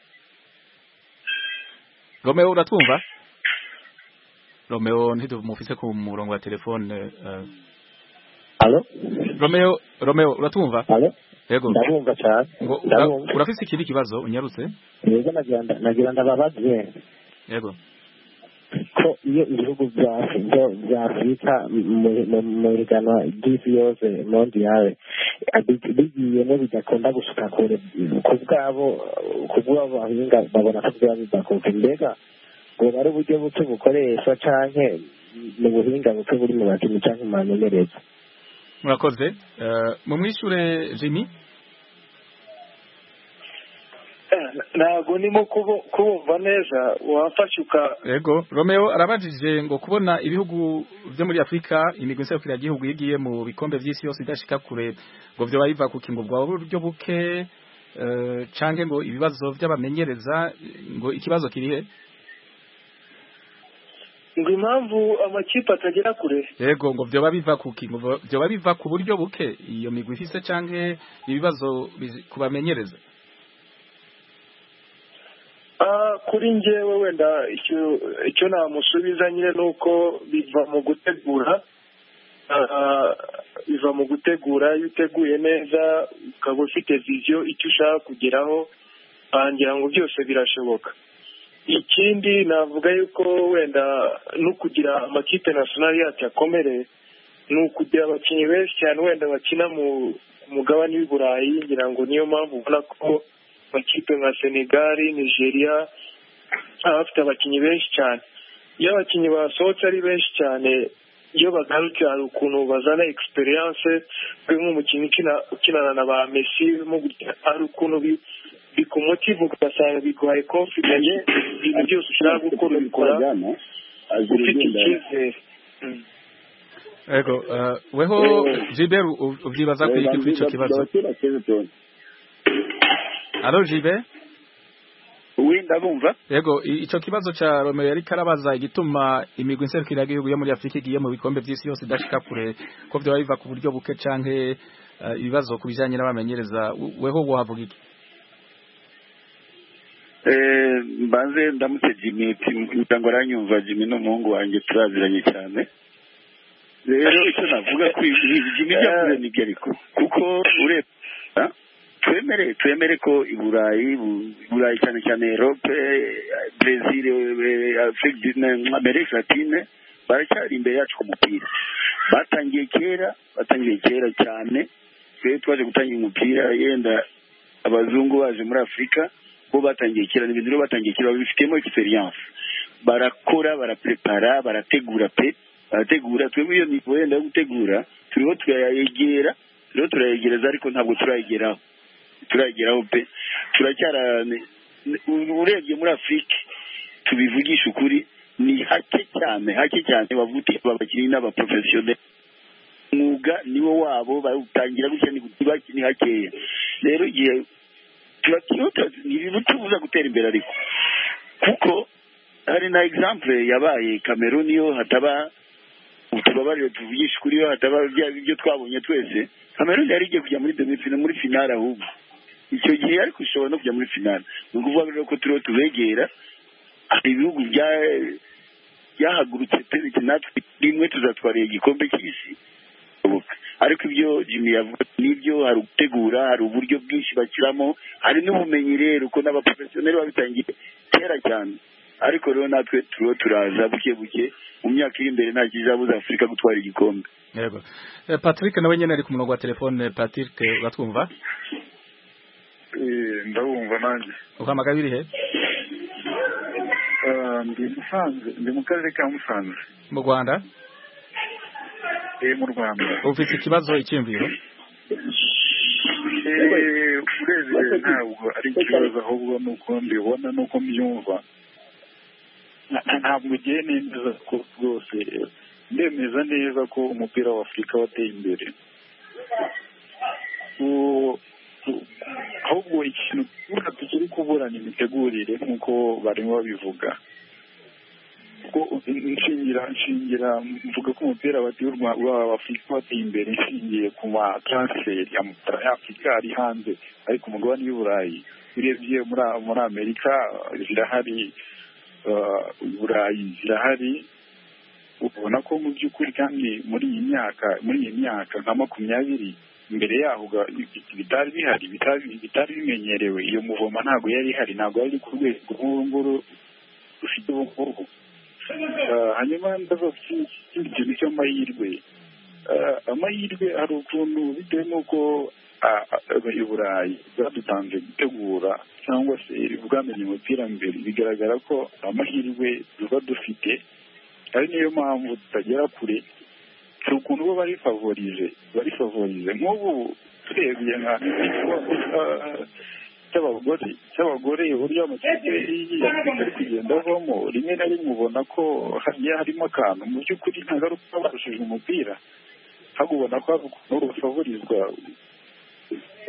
Romeo uratwumva Romeo ntidumufise ku murongo wa telefone eh, alo Romeo Romeo uratwumva alo Ego ndabumva cyane ngo ura- ndabumva urafise ikindi kibazo unyarutse rero nagira nda- nagira ndababaze Ego ko iyo ibihugu bya byo- bya afurika mu- mu- mu higanwa ry'isi yose mondiyale bi- bigiyemo bidakunda gusuka kure ku bwabo ku bwabo bahinga babona ko byaba bidakuka mbega bwoba ari uburyo buke bukoreshwa canke mu buhinga buke buri mu bakinyi canke mu bamenyereza murakoze Eh, mumwishure Jimmy ntabwo ndimo kubu- kubumva neza wafashe uka Ego Romeo arabajije ngo kubona ibihugu byo muri Afrika imigwi nserukiragihugu yagiye mu bikombe vy'isi yose idashika kure ngo vyo biva ku kingo bwa buryo buke eh, canke ngo ibibazo vy'abamenyereza ngo ikibazo kirihe ngo impamvu amakipe atagera kure Ego ngo vyoba biva ku kingo vyoba biva ku buryo buke iyo migwi ifise canke ibibazo bizi- kubamenyereza Ah, kuri njyewe wenda icyo icyo namusubiza nyine ni uko biva mu gutegura Ah, biva mu gutegura iyo uteguye neza ukaba ufite viziyo icyo ushaka kugeraho ah, ngira ngo byose birashoboka ikindi navuga yuko wenda no kugira amakipe nasiyonari yacu akomereye ni ukugira abakinnyi benshi cyane wenda bakina mu ku mugabane w'i burayi ngira ngo niyo mpamvu ubona ko amakipe nka senegali nigeria aba afite abakinnyi benshi cyane iyo abakinnyi basohotse ari benshi cyane iyo bagaruke hari ukuntu bazana egisperiyanse kuri nk'umukinnyi ukina- ukinana na ba mesi mo gutya, hari ukuntu bi- bikumutiva ugasanga biguhaye konfidensi ibintu byose ushaka gukora ubikora ufite icyizere Mm. Ego eh, weho Jiber u- uvyibaza ku iki kuri ico kibazo Alo Jiber uwi ndabumva Yego i- ico kibazo ca Romeo yari karabaza igituma imigwi nserukiragihugu yo muri Afrika igiye mu bikombe vy'isi yose idashika kure ko vyoba biva ku buryo buke canke eh, ibibazo ku bijanye n'abamenyereza W- weho wohavuga iki Eh, mbanze ndamutse jimmy ntango aranyumva jimmy ni umuhungu wanjye turaziranye cyane rero icyo navuga ko ibi- jimmy byavuze ni byo ariko kuko urebye ah, twemere twemere ko i burayi bu- i burayi cyane cyane europe eh, brazil eh, afrique du- na- amerika latine baracyari imbere yacu ku mupira batangiye kera batangiye kera cyane rero twaje gutangira umupira yenda abazungu baje muri afurika bo batangiye kera ni ibintu rero batangiye kera babifitemo egisperiyanse barakora baraprepara barategura pe barategura twebwe iyo mihigo yenda yo gutegura turiho turayegera turiho turayegereza ariko ntabwo turayegeraho turayegeraho pe turacyara urebye muri afurika tubivugisha ukuri ni hake cyane hake cyane bavuga uti aba bakinnyi ni abaporofesiyoneri umwuga niwo wabo bawutangira gutya ni guti baki- ni hakeya rero igihe turakihuta ni ibintu tubuza gutera imbere ariko kuko hari na exemple yabaye Cameroon iyo hataba tubabarire tuvugisha kuri iyo hataba bya- ibyo twabonye twese Cameroon yari igiye kujya muri demi finale muri finale ahubwo icyo gihe ariko ishobora no kujya muri finale ni ukuvuga rero ko turiho tubegera hari ibihugu bya yahagurutse perezida natwe rimwe tuzatwariye igikombe cy'isi bishoboka ariko ibyo jimmy yavuga n'ibyo hari ugutegura hari uburyo bwinshi bashyiramo hari n'ubumenyi rero uko n'abaporofesiyoneri babitangiye kera cyane ariko rero natwe turiho turaza buke buke mu myaka iri imbere nta kizabuza afurika gutwara igikombe yego Eh, patrick nawe nyine ari ku murongo wa telefone patrick uratwumva ndabumva nanjye uhamagaye birihe Eh, ndi musanze ndi mu karere ka musanze mu rwanda eh, mu rwanda ufite ikibazo icyiyumviro Eh, urebye ntabwo ari ikibazo ahubwo ni uko mbibona ni uko mbyumva Nta- ntabwo ugiye neza ko rwose ndemeza neza ko umupira wa afurika wateye imbere Uwo- u- ahubwo ikintu tubura tukiri kuburana imitegurire nk'uko barimo babivuga kuko nshingira nshingira mvuga ko umupira bati w'u Rwa- wa afurika wateye imbere nshingiye ku ma transferi amafaranga y'afurika ari hanze ariko umugabane w'i burayi urebye muri muri amerika zirahari eh, i burayi zirahari ubona ko mu by'ukuri kandi muri iyi myaka muri iyi myaka nka makumyabiri imbere yaho ga- bitari bihari bitari- bitari bimenyerewe iyo muvoma ntabwo yari ihari ntabwo yari iri ku rwego nk'uru nguru rufite ubu ngubu Eh, hanyuma ndaza ku- ikindi kintu cy'amahirwe Eh, amahirwe hari ukuntu bitewe n'uko ah, ah, i burayi bwadutanze gutegura cyangwa se bwamenye umupira mbere bigaragara ko amahirwe tuba dufite ari niyo mpamvu tutagera kure hari ukuntu bo bari favorize bari favorize nk'ubu turebye nka ah, cy'abagore cy'abagore uburyo amakipe y'afurika ari kugenda avamo rimwe na rimwe ubona ko hagiye harimo akantu mu by'ukuri ntabwo ari uko barushije umupira ahubwo ubona ko hari ukuntu bafavorizwa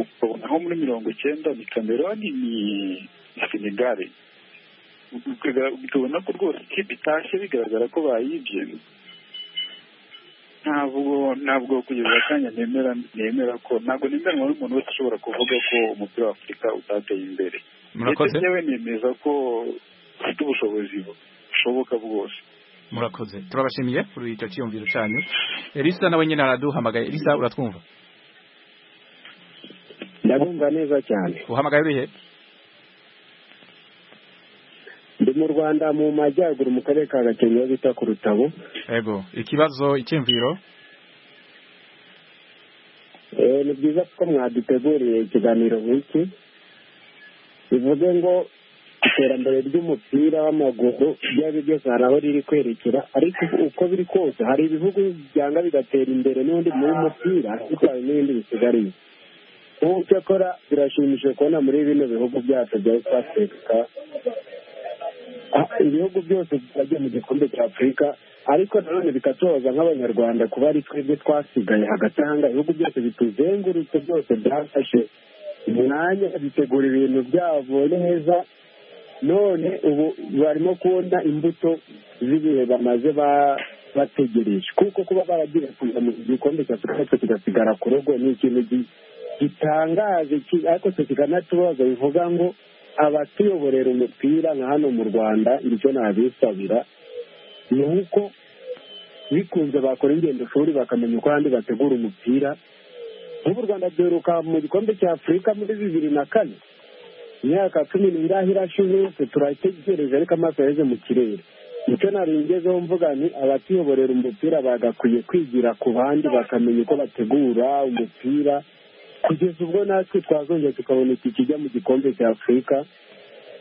ukabona nko muri mirongo icyenda ni kameroni ni senegare Ukaga- ukabona ko rwose ikipe itashye bigaragara ko bayibye ntabwo ntabwo kugeza akanya nemera nemera ko ntabwo nemeranywa n'umuntu wese ushobora kuvuga ko umupira wa afurika utateye imbere murakoze ndetse yewe nemeza ko ufite ubushobozi bushoboka bwose murakoze turabashimiye kuri icyo cyiyumviro cyanyu elisa nawe nyine araduhamagaye elisa uratwumva ndabumva neza cyane uhamagaye urihe ndi mu rwanda mu majyaruguru mu karere ka gakenke bita ku rutabo yego ikibazo icyiyumviro Eh, ni byiza ko mwaduteguriye ikiganiro nk'iki bivuze ngo iterambere ry'umupira w'amaguru ibyo ari byo byose hari aho riri kwerekera ariko uko biri kose hari ibihugu byanga bigatera imbere n'ubundi muri uyu mupira ariko hari n'ibindi bisigariye ubu cyakora birashimishije kubona muri bino bihugu byacu bya west africa Ah, ibihugu byose byagiye mu gikombe cya afurika ariko nanone bikatoza nk'abanyarwanda kuba ari twebwe twasigaye hagati ahanga ibihugu byose bituzengurutse byose byafashe umwanya bitegura ibintu byabo neza none ubu barimo kubona imbuto z'ibihe bamaze ba- bategereje kuko kuba baragiye kuza mu gikombe cya afurika ariko kigasigara ku rugo ni ikintu gi- gitangaje ki- ariko cyo kikanatubaza bivuga ngo abatuyoborera umupira nka hano mu rwanda nicyo nabisabira ni uko bikunze bakora ingendo shuri bakamenya uko ahandi bategura umupira nk'ubu u rwanda duheruka mu gikombe cya afurika muri bibiri na kane imyaka cumi n'ingahe irashize yose turategereje ariko amaso yaheze mu kirere nicyo nari ngezeho mvuga ni abatuyoborera umupira bagakwiye kwigira ku bandi bakamenya uko bategura umupira kugeza ubwo natwe twazongera tukabona iki kijya mu gikombe cya afurika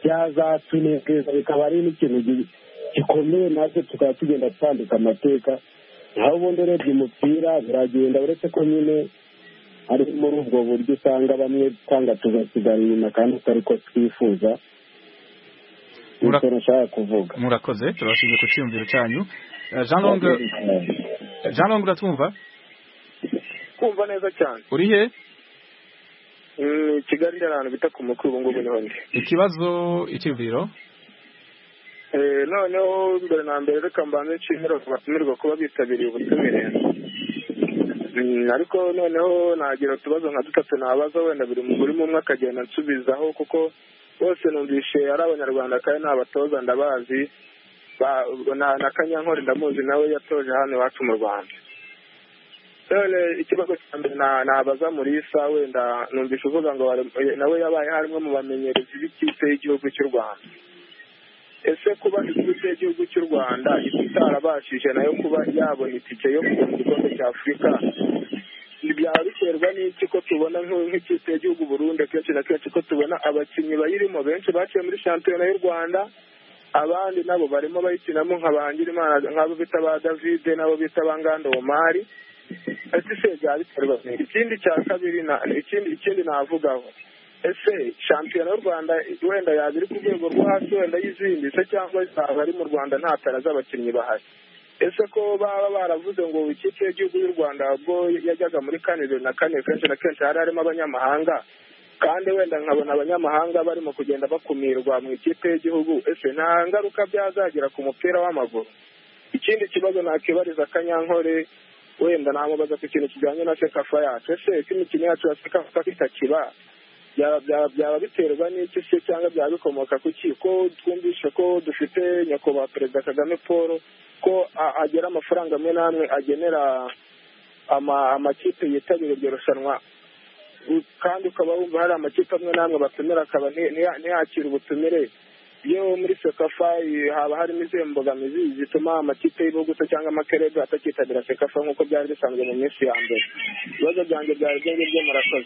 byazatunezeza bikaba ari n'ikintu gi- gikomeye natwe tukaba tugenda twandika amateka naho ubundi urebye umupira biragenda uretse ko nyine ari muri ubwo buryo usanga bamwe twanga tugasigara inyuma kandi atari ko twifuza Ura- nicyo nashaka kuvuga murakoze turabashimiye ku cyiyumviro cyanyu Eh, jean long jean long uratwumva kumva neza cyane urihe Mm, kigali iri ahantu bita ku mukuru ubu ngubu niho ndi ikibazo icyiyumviro Eh, noneho mbere na mbere reka mbanze nshimirwa batumirwa kuba bitabiriye ubutumire Mm, ariko noneho nagira utubazo nka dutatu nabaza wenda buri mu- buri umwe akagenda ansubizaho kuko bose numvishe ari abanyarwanda kandi ni abatoza ndabazi na kanyankore ndamuzi nawe yatoje hano iwacu mu rwanda none ikibazo cya mbere nabaza murisa wenda numvise uvuga ngo nawe yabaye harimo mu bamenyerezi b'ikipe y'igihugu cy'u rwanda ese kuba ikipe y'igihugu cy'u rwanda itarabashije nayo kuba yabona itike yo kujya mu gikombe cya afurika byaba biterwa n'iki ko tubona nk'ikipe y'igihugu burundi kenshi na kenshi ko tubona abakinnyi bayirimo benshi baciye muri shampiyona y'u rwanda abandi nabo barimo bayikinamo nka bangirimana nk'abo bita ba davide n'abo bita ba ngando omari ese se byaba biterwa ikindi cya kabiri ikindi ikindi navugaho ese shampiyona y'u rwanda wenda yaba iri ku rwego rwo hasi wenda y'izindi se cyangwa zaba ari mu rwanda nta tara z'abakinnyi bahari ese ko baba baravuze ngo ikipe y'igihugu y'u rwanda ubwo yajyaga muri kane bibiri na kane kenshi na kenshi hari harimo abanyamahanga kandi wenda nkabona abanyamahanga barimo kugenda bakumirwa mu ikipe y'igihugu ese nta ngaruka byazagira ku mupira w'amaguru ikindi kibazo nakibariza akanyankore wenda namubaza ku kintu kijyanye na sekafa yacu ese ko imikino yacu ya sekafa itakiba byaba biterwa n'iki se cyangwa byaba bikomoka ku ki ko twumvishe ko dufite nyakubahwa perezida kagame paul ko agera amafaranga amwe n'amwe agenera amakipe yitabira iryo rushanwa kandi ukaba wumva hari amakipe amwe n'amwe batumira akaba ntiyakira ubutumire iyo muri sekafa haba harimo izihe mbogamizi zituma amakipe y'ibihugu se cyangwa amakerega atakitabira sekafa nk'uko byari bisanzwe mu minsi ya mbere ibibazo byanjye byari ibyo ngibyo murakoze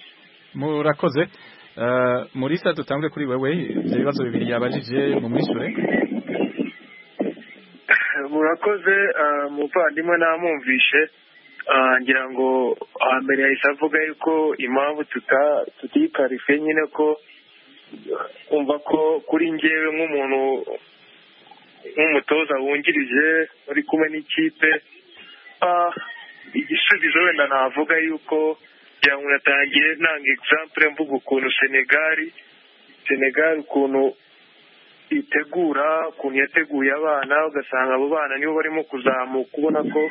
murakoze murisa dutangwe kuri wewe ibyo bibazo bibiri yabajije mu mwishure murakoze umuvandimwe namumvishe ngira ngo hambere yahise avuga yuko impamvu tutayikarife nyine ko umva ko kuri ngewe nk'umuntu nk'umutoza wungirije uri kumwe n'ikipe igisubizo wenda navuga yuko cyangwa natangiye nanga egisambure mvuga ukuntu senegali senegali ukuntu itegura ukuntu yateguye abana ugasanga abo bana nibo barimo kuzamuka ubona ko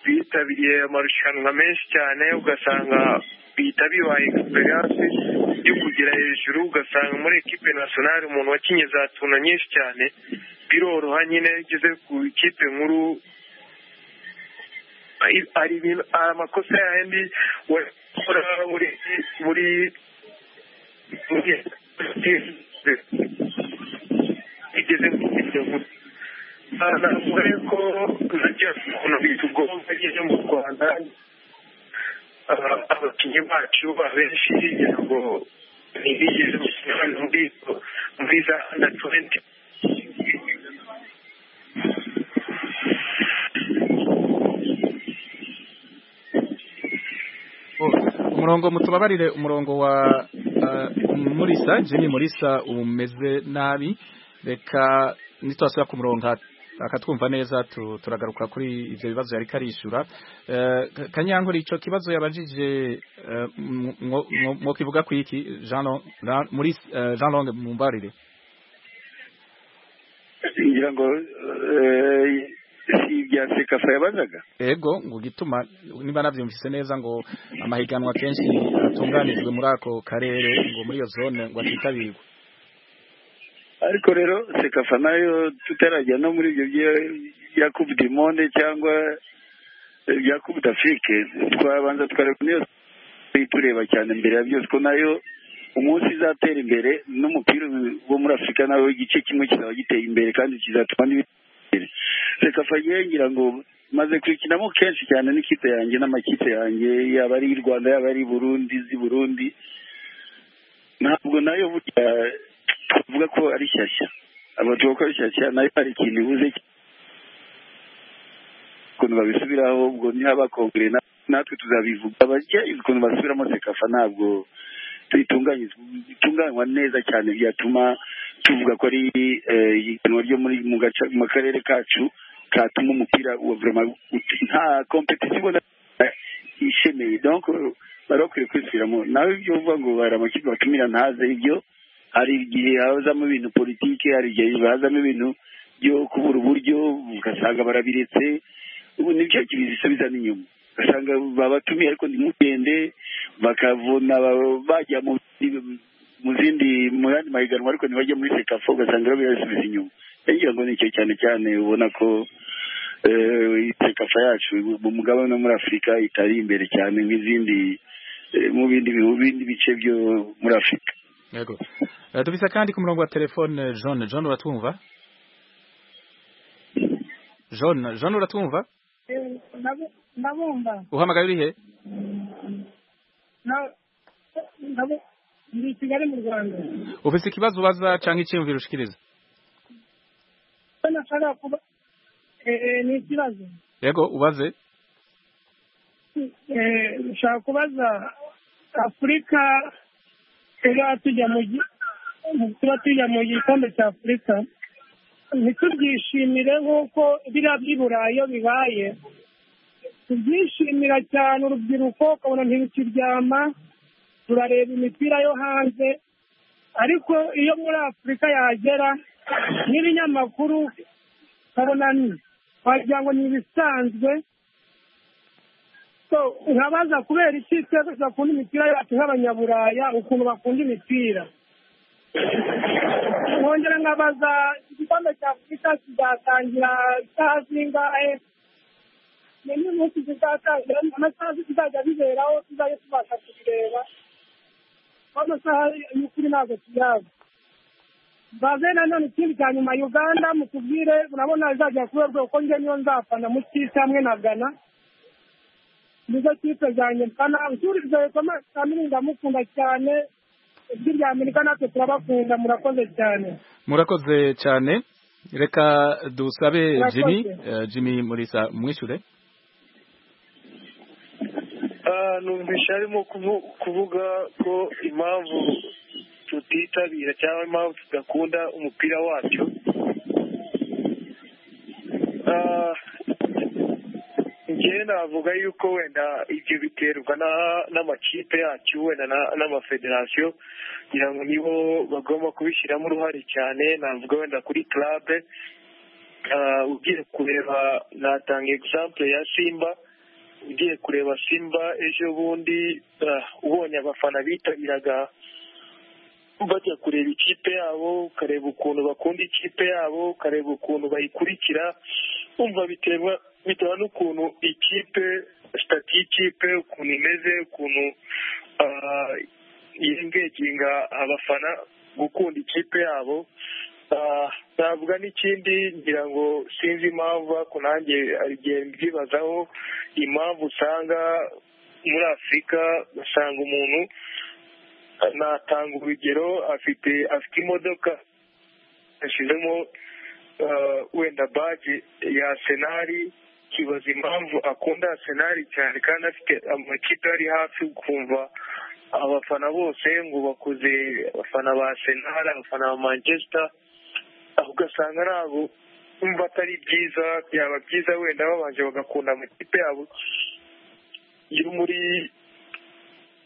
bitabiriye amarushanwa menshi cyane ugasanga bihita bibaye egisperiyanse yo kugera hejuru ugasanga muri ekipe nasiyonari umuntu wakinye za tuna nyinshi cyane biroroha nyine igeze ku ikipe nkuru hari amakosa yandi wakora muri muri igeze navuga ko najya ukuntu bitugomba nyine mu rwanda abakinnyi bacu abenshi kugira ngo ntibigeze gukina muri za anda tuwenti umurongo mutubabarire umurongo wa murisa jimmy murisa umeze nabi reka ntitwasubira ku murongo akatwumva neza turagaruka kuri ibyo bibazo yari karishyura kanyankore icyo kibazo yabajije mwo kivuga ku iki jean longue mumbarire ngira ngo si ibya sekafa yabazaga yego ngo gituma niba nabyumvise neza ngo amahiganwa akenshi atunganijwe muri ako karere ngo muri iyo zone ngo atitabirwe ariko rero sekafa nayo tutarajya no muri ibyo bya kubu monde cyangwa bya kubu d'afrique twabanza twareba niyo tureba cyane mbere ya byose ko nayo umunsi izatera imbere n'umupira wo muri afurika nawe igice kimwe kizaba giteye imbere kandi kizatuma n'ibindi reka ngira ngo maze kuyikinamo kenshi cyane n'ikipe yanjye n'amakipe yanjye yaba ari i rwanda yaba ari i burundi z'i burundi ntabwo nayo burya tuvuga ko ari shyashya abatuvuga ko ari shyashya nayo hari ikintu ibuze ukuntu babisubiraho ubwo ntihaba kongere natwe tuzabivuga bajya ukuntu basubiramo sekafa ntabwo bitunganywa neza cyane byatuma tuvuga ko ari ihiganwa ryo mu karere kacu katuma umupira wa vurema nta kompetisiyo ubona ishemeye bari bakwiye kwisubiramo nawe ibyo uvuga ngo hari amakipe batumira ntaze ibyo hari igihe hazamo ibintu politiki hari igihe hazamo ibintu byo kubura uburyo ugasanga barabiretse ubu nibyo bisubiza n'inyuma ugasanga babatumiye ariko ntimugende bakavuna bajya mu mu zindi mu yandi mahiganwa ariko ntibajya muri sekafa ugasanga rero birasubiza inyuma ngira ngo nicyo cyane cyane ubona ko itekafa yacu mu mugabane wo muri afurika itari imbere cyane nk'izindi eh, mu bindi bihugu- bindi bice byo muri afurika yego Eh, tubisa kandi ku murongo wa telefone John John uratwumva John John uratwumva ndabumva uhamagaye uri he Na- ndabu- ndi i kigali mu rwanda ufite ikibazo ubaza cyangwa icyiyumviro ushikiriza ko nashaka kuba eh, ni ikibazo yego ubaze Eh, nshaka kubaza afurika tuba tujya mu gi- tuba tujya mu gikombe cya afurika ntitubyishimire nk'uko biriya by'i burayi iyo bibaye tubyishimira cyane urubyiruko ukabona ntirukiryama turareba imipira yo hanze ariko iyo muri afurika yagera n'ibinyamakuru ukabona ni- wagira ngo ni ibisanzwe so nkabaza kubera iki twebwe bakunda imipira yacu nk'abanyaburaya ukuntu bakunda imipira nkongera nkabaza igikombe cya afurika kizatangira isaha zingahe nindi munsi kizatangira amasaha kizajya biberaho tuzajya tubasha kubireba kuko amasaha y'ukuri ntabwo tuyazi baze nanone ikindi cya nyuma uganda mutubwire urabona izajya kuberwa kuko njye niyo nzafana mu kisi hamwe na ghana nizo kipe zanjye ghana uturije kamini ndamukunda cyane ijwi rya amerika natwe turabakunda murakoze cyane murakoze cyane reka dusabe Murakoze. Jimmy eh, Jimmy Murisa mwishure Ah, numvise arimo kuvu- kuvuga ko impamvu tutitabira cyangwa impamvu tudakunda umupira wacu Ah, njyewe navuga yuko wenda ibyo biterwa na- n'amakipe yacu wenda na- n'amafederasiyo kugira ngo nibo bagomba kubishyiramo uruhare cyane navuga wenda kuri club Ah, ugiye kureba natanga example ya simba ugiye kureba simba ejo bundi ah, ubonye abafana bitabiraga bajya kureba ikipe yabo ukareba ukuntu bakunda ikipe yabo ukareba ukuntu bayikurikira umva biterwa bitewe n'ukuntu ikipe sitati y'ikipe ukuntu imeze ukuntu ah, yengeginga abafana gukunda ikipe yabo Ah, navuga n'ikindi ngira ngo sinzi impamvu ariko nanjye hari igihe mbyibazaho impamvu usanga muri afurika usanga umuntu ah, natanga urugero afite afite imodoka yashyizemo ah, wenda baji ya senari kibaza impamvu akunda senari cyane kandi afite amakipe ari hafi ukumva abafana bose ngo bakuze abafana ba senari abafana ba manchester aho ugasanga ntabwo umva atari byiza byaba byiza wenda babanje bagakunda amakipe yabo yo muri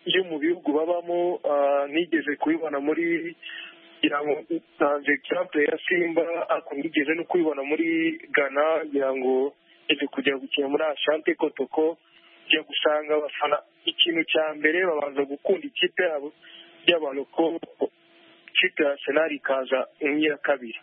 yo mu bihugu babamo ah, nigeze kubibona muri ngira ngo ntanze example ya simba ariko nigeze no kubibona muri ghana ngira ngo eze kujya gukina muri ashante kotoko ujya gusanga abafana ikintu cya mbere babanza gukunda ikipe yabo y'abaroko ikipe ya senari ikaza iya kabiri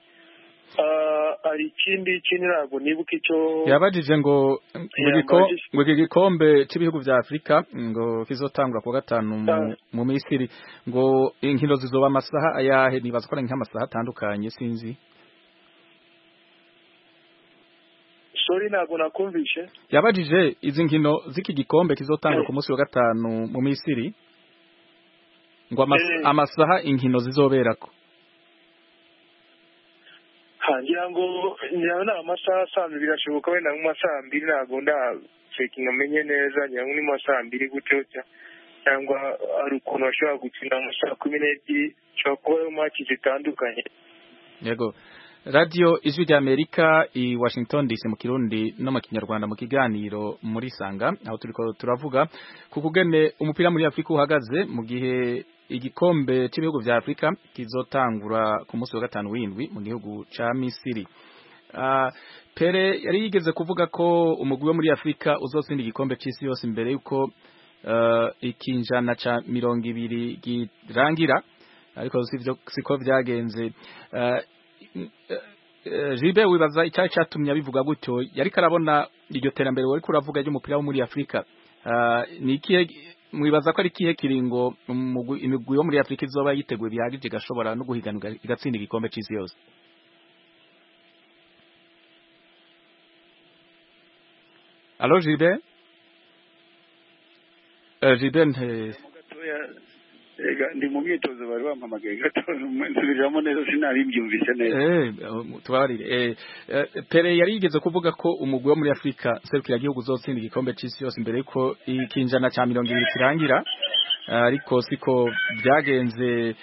Ah, hari ikindi ikindi ntabwo nibuka icyo yabajije ngo ngo igiko- Yambajije. ngo iki gikombe cy'ibihugu bya afurika ngo kizotangwa ku wa gatanu mu- mu misiri ngo inkino zizoba amasaha ayahe nibaza ko ari nk'amasaha atandukanye sinzi sori ntabwo nakumvishe yabajije izi nkino z'iki gikombe kizotangwa ku munsi wa gatanu mu misiri ngo amas- Eh. amasaha inkino zizoberako Ha, ngira ngo ngira ngo ni amasaha saa mbiri birashoboka wenda nko mu masaha mbiri ntabwo ndacekinga amenye neza ngira ngo ni mu masaha mbiri gutyo cya- cyangwa hari ukuntu bashobora gukina mu masaha kumi n'ebyiri bishobora kuba ariyo maki zitandukanye yego radiyo ijwi rya amerika i washington dc mu kirundi no mu kinyarwanda mu kiganiro muri sanga aho turiko turavuga ku kugene umupira muri afurika uhagaze mu gihe igikombe cy'ibihugu bya afurika kizotangura ku munsi wa gatanu w'indwi mu gihugu ca misiri Ah, pere yari yigeze kuvuga ko umugwi wo muri afurika uzotsinda igikombe cy'isi yose imbere y'uko eh, ikinjana ca mirongo ibiri girangira ariko sivyo siko byagenze Eh, jibe wibaza icyari cyatumye abivuga gutyo yari karabona iryo terambere wari kuravuga ry'umupira wo muri afurika ni ikihe mwibaza ko ari ikihe kiringo imigwi yo muri afurika izoba yiteguye bihagije igashobora no guhiganwa igatsinda igikombe cy'isi yose alo jibe jibe ndi mu myitozo bari bampamagaye gatoza nsubiramo neza sinaribyumvise neza tubarire pere yari yigeze kuvuga ko umugwi wo muri afurika serukiragihugu uzotsinda igikombe cy'isi yose mbere yuko ikinjana cya mirongo ibiri kirangira ariko siko byagenze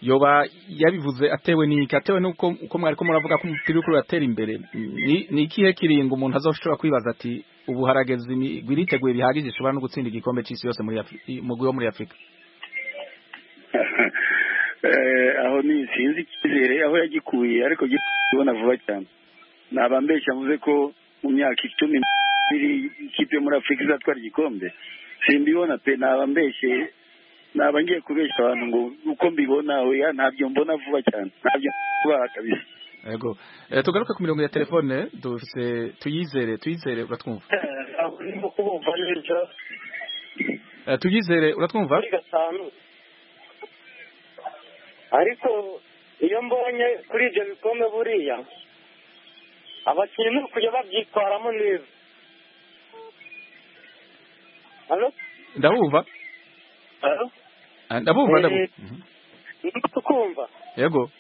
yoba yabivuze atewe n'iki atewe n'uko uko mwari ko muravuga ko umupira uriko uratera imbere ni ikihe kiringo umuntu azoshobora kwibaza ati ubu harageze imigwi iriteguye bihagije ishobora no gutsinda igikombe cy'isi yose umugwi wo muri afurika aho ni sinzi icyizere aho yagikuye ariko kubona vuba cyane nabambeshya mvuze ko mu myaka icumi n'ibiri ikipe yo muri afurika izatwara igikombe simbibona pe nabambeshye naba ngiye kubeshya abantu ngo uko mbibona oya ntabyo mbona vuba cyane ntabyo kubaha kabisa yego tugaruke ku mirongo ya telefone dufite tuyizere tuyizere uratwumva ndimo kubumva neza tuyizere uratwumva kuri gatanu ariko iyo mbonye kuri ibyo bikombe buriya abakinnyi ni ukujya babyitwaramo neza ndabumva ndabumva ndabumva kumva yego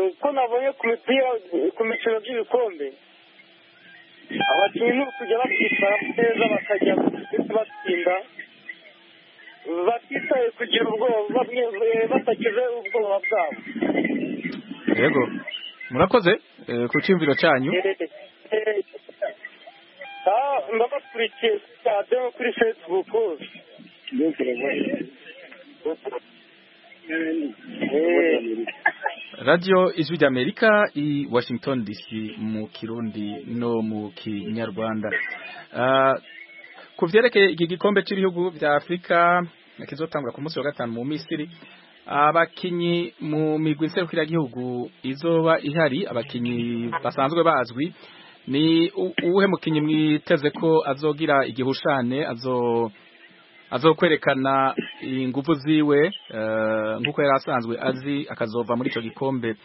uko nabonye ku mipira ku mikino by'ibikombe abakinnyi ni ukujya babyitwaramo neza bakajya batsinda batitaye kugira ubwoba batakize ubwoba bwabo yego murakoze ku cyumviro cyanyu ndabakurikiye kuri radiyo no kuri fesibuku radiyo ijwi ry'amerika i washington dc mu kirundi no mu kinyarwanda ku byerekeye iki gikombe cy'ibihugu bya afurika kizotangura ku munsi wa gatanu mu misiri abakinnyi mu migwi nserukiragihugu izoba ihari abakinnyi basanzwe bazwi ni uwuhe mukinnyi mwiteze ko azogira igihushane azo azokwerekana ingufu ziwe nk'uko yari asanzwe azi akazova muri icyo gikombe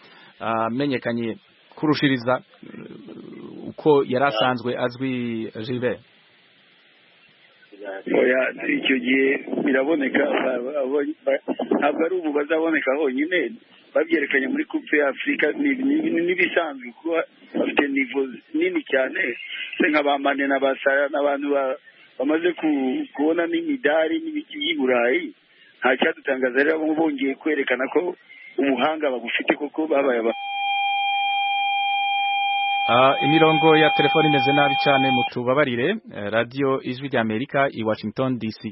amenyekanye kurushiriza uko yari asanzwe azwi jibere oya icyo gihe biraboneka ntabwo ari ubu bazaboneka honyine babyerekanye muri kupe ya afurika n'ibisanzwe kuba bafite nivo nini cyane se nka ba mane na ba sara n'abantu bamaze kubona n'imidari n'ibiki by'i burayi nta cyadutangaza rero bongeye kwerekana ko ubuhanga bagufite kuko babaye abantu imirongo ya telefone imeze nabi cyane mutubabarire radiyo ijwi rya amerika i washington dc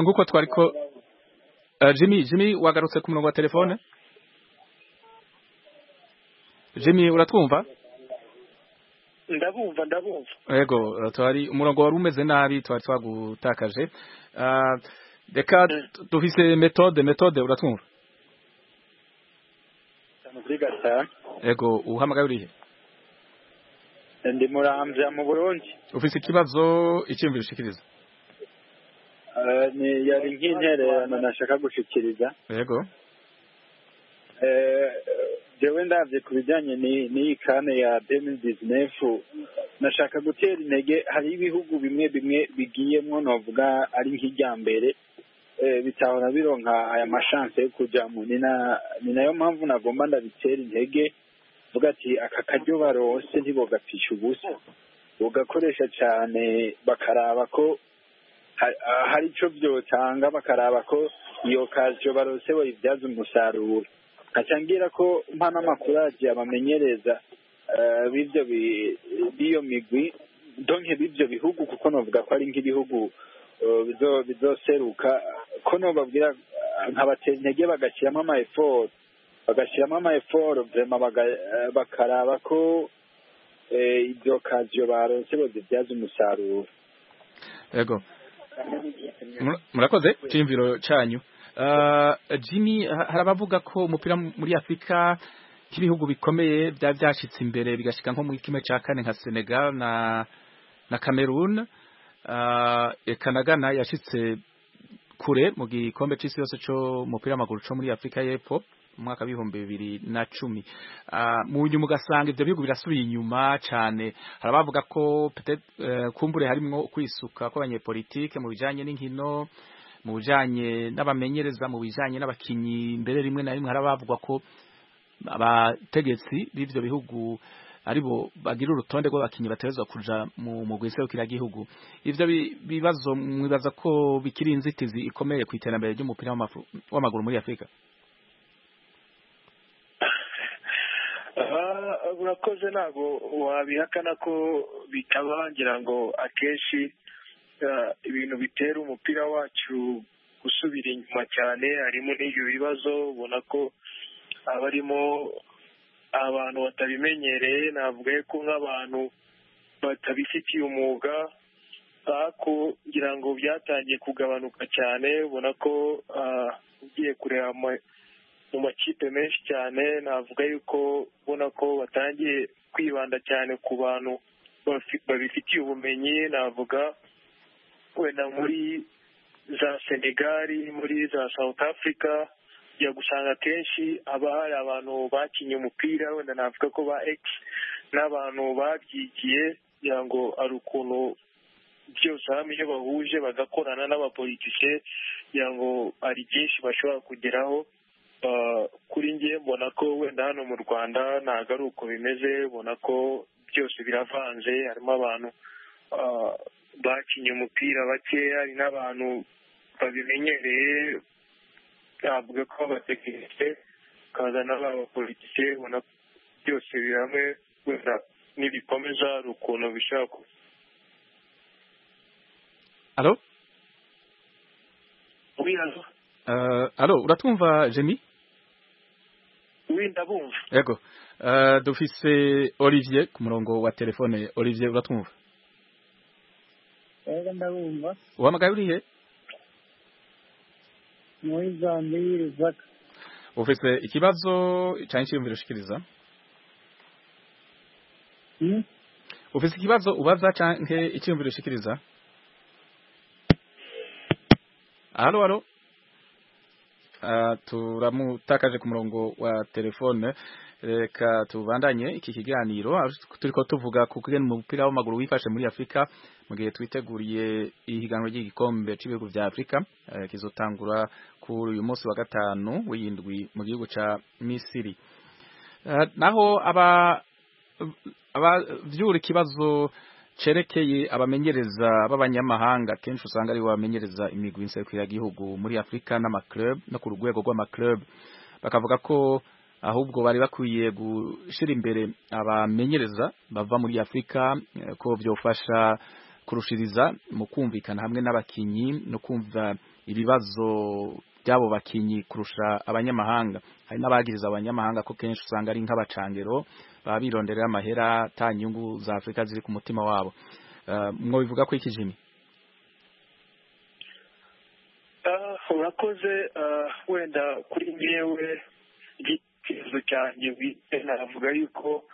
nguko twari ko jimmy jimmy wagarutse ku murongo wa telefone jimmy uratwumva ndabumva ndabumva yego twari umurongo wari umeze nabi twari twagutakaje reka dufise metode metode uratwumva kuri gatanu yego uhamagaye urihe ndi murambya mu burundi ufise ikibazo icyumviro ushikiriza yari nk'intererano nashaka gushikiriza yego jewe ndabye ku bijyanye n'iyi kane ya deni bizinefu nashaka gutera intege hari ibihugu bimwe bimwe bigiyemo navuga ari nk'ijyambere bitahora bironka aya mashanse yo kujyamo ni nayo mpamvu nagomba ndabitera intege vuga ati aka karyo barose ntibogapisha ubusa bugakoresha cyane bakaraba ko hari icyo byotanga bakaraba ko iyo karyo barose bayibyaza umusaruro ngira ko mpa n'amakuru yagiye abamenyereza b'iyo migwi donke b'ibyo bihugu kuko navuga ko ari nk'ibihugu bizoseruka ko nubabwira nkabatera intege bagashyiramo ama eforo bagashyiramo ama eforo vema bakaraba ko ibyo kaziyo baronse bazibyaza umusaruro yego murakoze cyimviro cyanyu jimmy hari abavuga ko umupira muri afurika nk'ibihugu bikomeye byaba byashyitse imbere bigashyika nko muri kimwe cya kane nka senegal na na cameroon ekanagana yashyitse kure mu gikombe cy'isi yose cy'umupira w'amaguru cyo muri afurika y'epfo mu mwaka w'ibihumbi bibiri na cumi mu nyuma ugasanga ibyo bihugu birasubiye inyuma cyane hari abavuga ko kumbure harimo kwisuka kw'abanyepolitike mu bijyanye n'inkino mu bijyanye n'abamenyereza mu bijyanye n'abakinnyi mbere rimwe na rimwe hari abavuga ko abategetsi b'ibyo bihugu aribo bagira urutonde rw'abakinnyi batezwa kuja mu mugwi serukiragihugu ivyo bibazo mwibaza ko bikiri inzitizi ikomeye ku iterambere ry'umupira w'amaguru muri afurika urakoze ntabwo wabihakana ko bitaba ngira ngo akenshi ibintu bitera umupira wacu gusubira inyuma cyane harimo n'ibyo bibazo ubona ko abarimo abantu batabimenyereye navuga ko nk'abantu batabifitiye umwuga ariko ngira ngo byatangiye kugabanuka cyane ubona ko ugiye kureba mu makipe menshi cyane navuga yuko ubona ko batangiye kwibanda cyane ku bantu babifitiye ubumenyi navuga wenda muri za senegali muri za south africa ujya gusanga akenshi haba hari abantu bakinnye umupira wenda navuga ko ba egisi n'abantu babyigiye kugira ngo hari ukuntu byose hamwe iyo bahuje bagakorana n'abapolitike kugira ngo hari byinshi bashobora kugeraho kuri ngiye mbona ko wenda hano mu rwanda ntabwo ari uko bimeze ubona ko byose biravanze harimo abantu bakinnye umupira bakeya hari n'abantu babimenyereye bavuga ko abatekinisiye bakaza n'abapolitike ubona byose biri hamwe wenda n'ibikomeza hari ukuntu bishaka alo alo uratwumva jemi wenda bumva yego dufise olivier ku murongo wa telefone olivier uratwumva yego ndabumva uhamagaye urihe muri zambia rizaka ufite ikibazo cyane cyiyumvira ushikiriza ufite ikibazo ubaza cyane icyiyumvira ushikiriza halo halo turamutakaje ku murongo wa telefone reka tubandanye iki kiganiro turi ko tuvuga ku kugena umupira w'amaguru wifashe muri afurika mu gihe twiteguriye ihiganwa ry'igikombe cy'ibihugu bya afurika kizotangura kuri uyu munsi wa gatanu w'indwi mu gihugu cya misiri naho abavyura ikibazo cerekeye abamenyereza b'abanyamahanga kenshi usanga aribo bamenyereza imigwi y'insekuriragihugu muri afurika n'amaclub no ku rwego rw'amaclub bakavuga ko ahubwo bari bakwiye gushyira imbere abamenyereza bava muri afurika ko byofasha kurushiriza mu kumvikana hamwe n'abakinnyi no kumva ibibazo by'abo bakinnyi kurusha abanyamahanga hari n'abagiriza abanyamahanga ko kenshi usanga ari nk'abacangero baba bironderera amahera ata nyungu za afurika ziri ku mutima wabo mwo bivuga ko ikijimi urakoze wenda kuri ngewe igitekerezo cyanjye bwite navuga yuko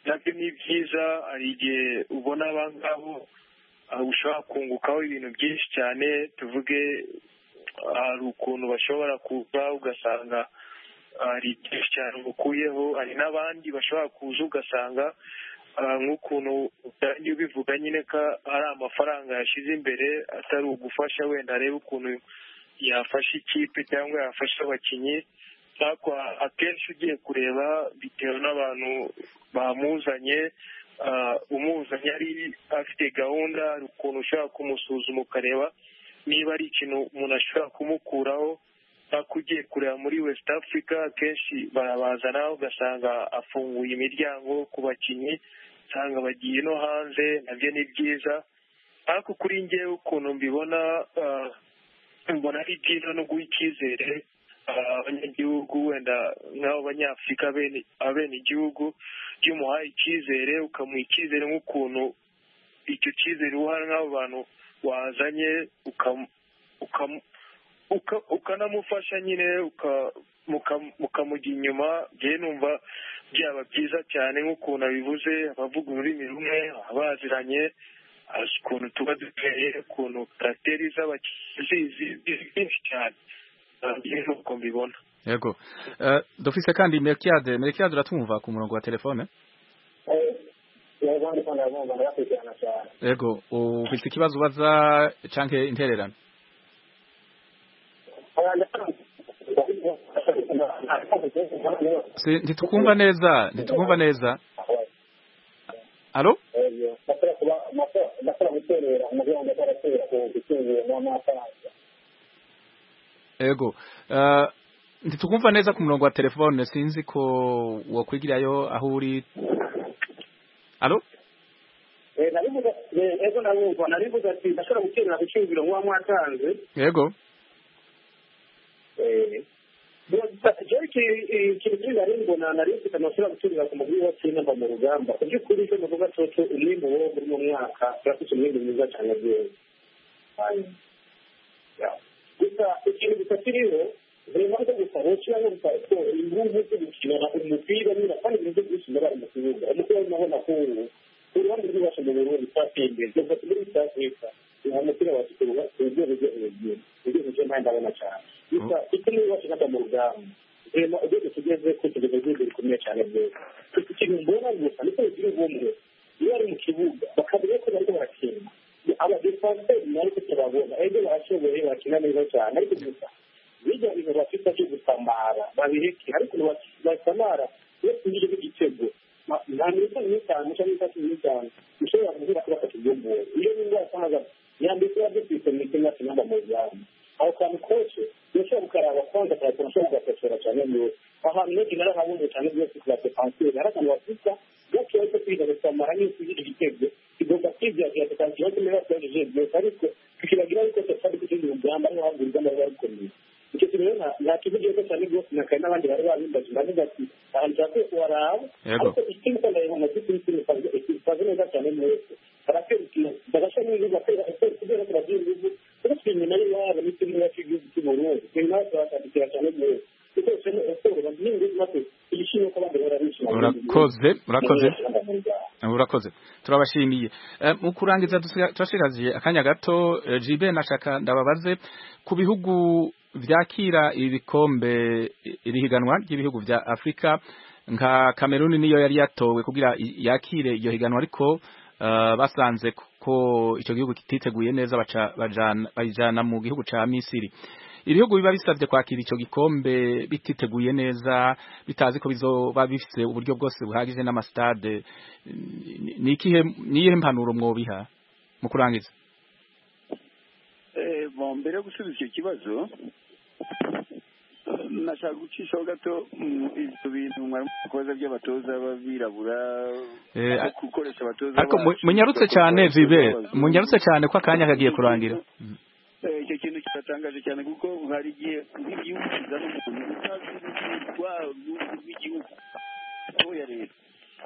nabyo ni byiza hari igihe ubona abangabo ushobora kungukaho ibintu byinshi cyane tuvuge hari ukuntu bashobora kuza ugasanga hari byinshi cyane ukuyeho hari n'abandi bashobora kuza ugasanga nk'ukuntu utangiye ubivuga nyine ko ari amafaranga yashyize imbere atari ugufasha wenda arebe ukuntu yafasha ikipe cyangwa yafasha abakinnyi ariko akenshi ugiye kureba bitewe n'abantu bamuzanye umuzanye ari afite gahunda hari ukuntu ushobora kumusuzuma ukareba niba ari ikintu umuntu ashobora kumukuraho ariko ugiye kureba muri west africa akenshi barabazana ugasanga afunguye imiryango ku bakinnyi usanga bagiye no hanze nabyo ni byiza ariko kuri ngewe ukuntu mbibona mbona ari byiza no guha icyizere abanyagihugu wenda nk'abo banyafurika abene igihugu iyo umuhaye icyizere ukamuha icyizere nk'ukuntu icyo cyizere uha nk'abo bantu wazanye ukanamufasha nyine mukamujya inyuma ngewe numva byaba byiza cyane nk'ukuntu abivuze abavuga ururimi rumwe abaziranye ukuntu tuba duteye ukuntu karateri z'abakizi byinshi cyane nk'uko mbibona yego dufise kandi merikiyade merikiyade uratumva ku murongo wa telefone yego ufite ikibazo ubaza canke intererano Si- ntitukumva neza ntitukumva neza alo yego Eh, ntitukumva neza ku murongo wa telefone sinzi ko wokwigirayo aho uri alo ego ndabumva narivuze ati ndashobora guterera ku cyumviro muba mwatanze yego jeki ikintu kiri nari mbona nari mfite amashuri guturira ku mugwi wa kenya mva mu rugamba ku by'ukuri icyo muvuga coco umwimbu wo muri mu mwaka turafite umwimbu mwiza cyane rwose gusa ikintu gusa kiriho reba rwo gusa woshyira nko gusa ko impamvu zo gukina umupira niba kandi ibintu byo gukina bari mu kibuga umupira urabona ko ubu uruhande rw'iwacu mu burundi twatembeye tuvuga muri east africa uwo mupira wasukurwa ku buryo buryo hejuru ibyo buryo nta ndabona cyane gusa icyo niba iwacu nkata mu rugamba reba urwego tugeze ko tugeze ku rwego rukomeye cyane rwose gusa ikintu mbona gusa niko bigira ubumwe iyo bari mu kibuga bakamenya ko bariko barakina abadifanseri nariko turabona ebyo barashoboye bakina neza cyane ariko gusa bijya bintu bafite byo gusamara babireke ariko basamara iyo tugize igitego nta minota minini cyane cyangwa itatu minini cyane ushobora kuvuga ko bafata ibyumbuye iyo n'indwara cyangwa yambitse yabyo ku isomero cyangwa se inamba mu byaro aho kantu kose urashobora gukaraba kwanza akayakora ushobora kugakosora cyane rwose ahantu henshi narahabonye cyane rwose ku badefanseri hari akantu bafita gake ariko kwiga gusamara nk'iyo tugize igitego tugomba kwibyagira tukagira ati niba twagejeje byose ariko tukibagira ariko tutari kugira urugamba ariho hagura urugamba ruba rukomeye icyo kintu rero nta- nta kivugiye ko cyane rwose nakaye n'abandi bari babimbaje ndavuga ati ahantu ushaka waraba Yego. ariko ikindi kandi ariho mu by'ukuri ikindi ikaza- ikaza neza cyane mwese barakwerukira bagasa n'izuba kubera kubera ko bagira ingufu kuko inyuma y'iwabo n'ikindi n'iwacu igihugu cy'u Burundi inyuma yacu bakadukira cyane mwese dukoreshamo siporo n'ibindi maze ibishimwe ko abandi bahora bishima urakoze urakoze mu rwanda urakoze turabashimiye Eh, mu kurangiza dusiga- turashikariye akanya gato eh, jibe nashaka ndababaze ku bihugu vyakira ibikombe iri higanwa ry'ibihugu vya afurika nka kameruni niyo yari yatowe kugira i- yakire iryo higanwa ariko eh, basanze ko- ko icyo gihugu kititeguye neza baca- bajana- bayijana mu gihugu ca misiri ibihugu biba bisabye kwakira ico gikombe bititeguye neza bitazi ko bizoba bifise uburyo bwose buhagije n'amasitade ni- ni ikihe niyihe mpanuro mwobiha mu kurangiza Eh, bon mbere yo gusubiza icyo kibazo eh, nashaka gucishaho gato mm, ibyo bintu mwari mukoza by'abatoza b'abirabura Eh, no gukoresha abatoza ariko mu- bacu, munyarutse gukoresha cyane abatoza vibe b'abazungu. munyarutse cyane ko akanya kagiye kurangira Eh, icyo kintu kiratangaje cyane kuko hari igihe nk'igihugu kizana umuntu utazi urwitwaro rw'igihugu aho yareba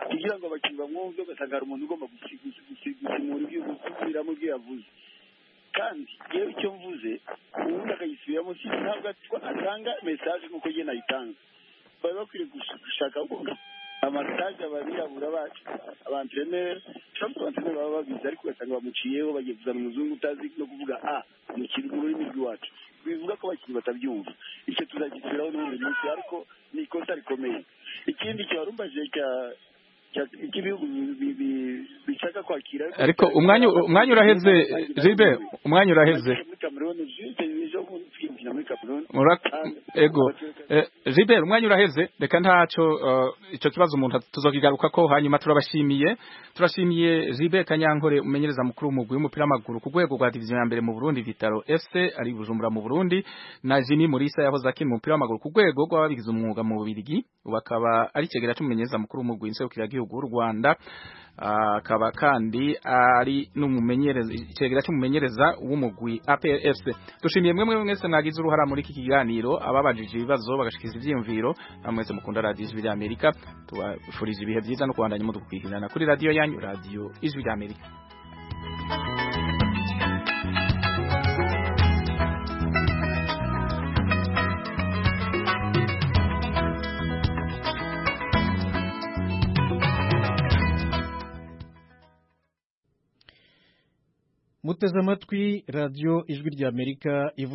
kugira ngo abakinnyi bamwumve ugasanga hari umuntu ugomba gusi- gusi- gusi- gusimura ibyo gusubiramo ibyo yavuze kandi yewe icyo mvuze ubundi akagisubiramo si ntabwo atwa- atanga mesaje nk'uko njye nayitanga bari bakwiriye gush- gushaka amasaje ababirabura bacu abantereneri cyangwa abantereneri baba babizi ariko ugasanga bamuciyeho bagiye kuzana umuzungu utazi no kuvuga a umukiri ururimi rw'iwacu bivuga ko abakinnyi batabyumva icyo tuzagisubiraho n'ubundi munsi ariko ni ikosa rikomeye ikindi cyarumbaje cya cya- cy'ibihugu bi- bi- bi- bishaka kwakira ariko umwanya umwanya uraheze jibe umwanya uraheze muri kameruni juste ejo bundi twinjira muri kameruni Mura- ego Eh, Gilbert umwanya uraheze reka ntaco eh, ico kibazo umuntu tuzokigaruka ko hanyuma turabashimiye turashimiye Gilbert Kanyankore umenyereza mukuru umugwi w'umupira w'amaguru ku rwego rwa division ya mbere mu Burundi Vitaro FC ari i Bujumbura mu Burundi na Jimmy Murisa yahoze akina umupira w'amaguru ku rwego rw'ababigize umwuga mu Bubiligi ubu akaba ari kigera cy'umumenyereza mukuru w'umugwi nserukiragihugu w'u Rwanda Ah, akaba kandi ari n'umumenyereza ikigega cy'umumenyereza w'umugwi APFC dushimiye mwe mwe mwese mwagize uruhara muri iki kiganiro ababajije ibibazo bagashikiza ivyiyumviro namwe mwese mukunda radiyo ijwi ry'Amerika tubafurije ibihe byiza no kubandanya mudukwihirana kuri radiyo yanyu radiyo ijwi ry'Amerika muteze amatwi radiyo ijwi ry'amerika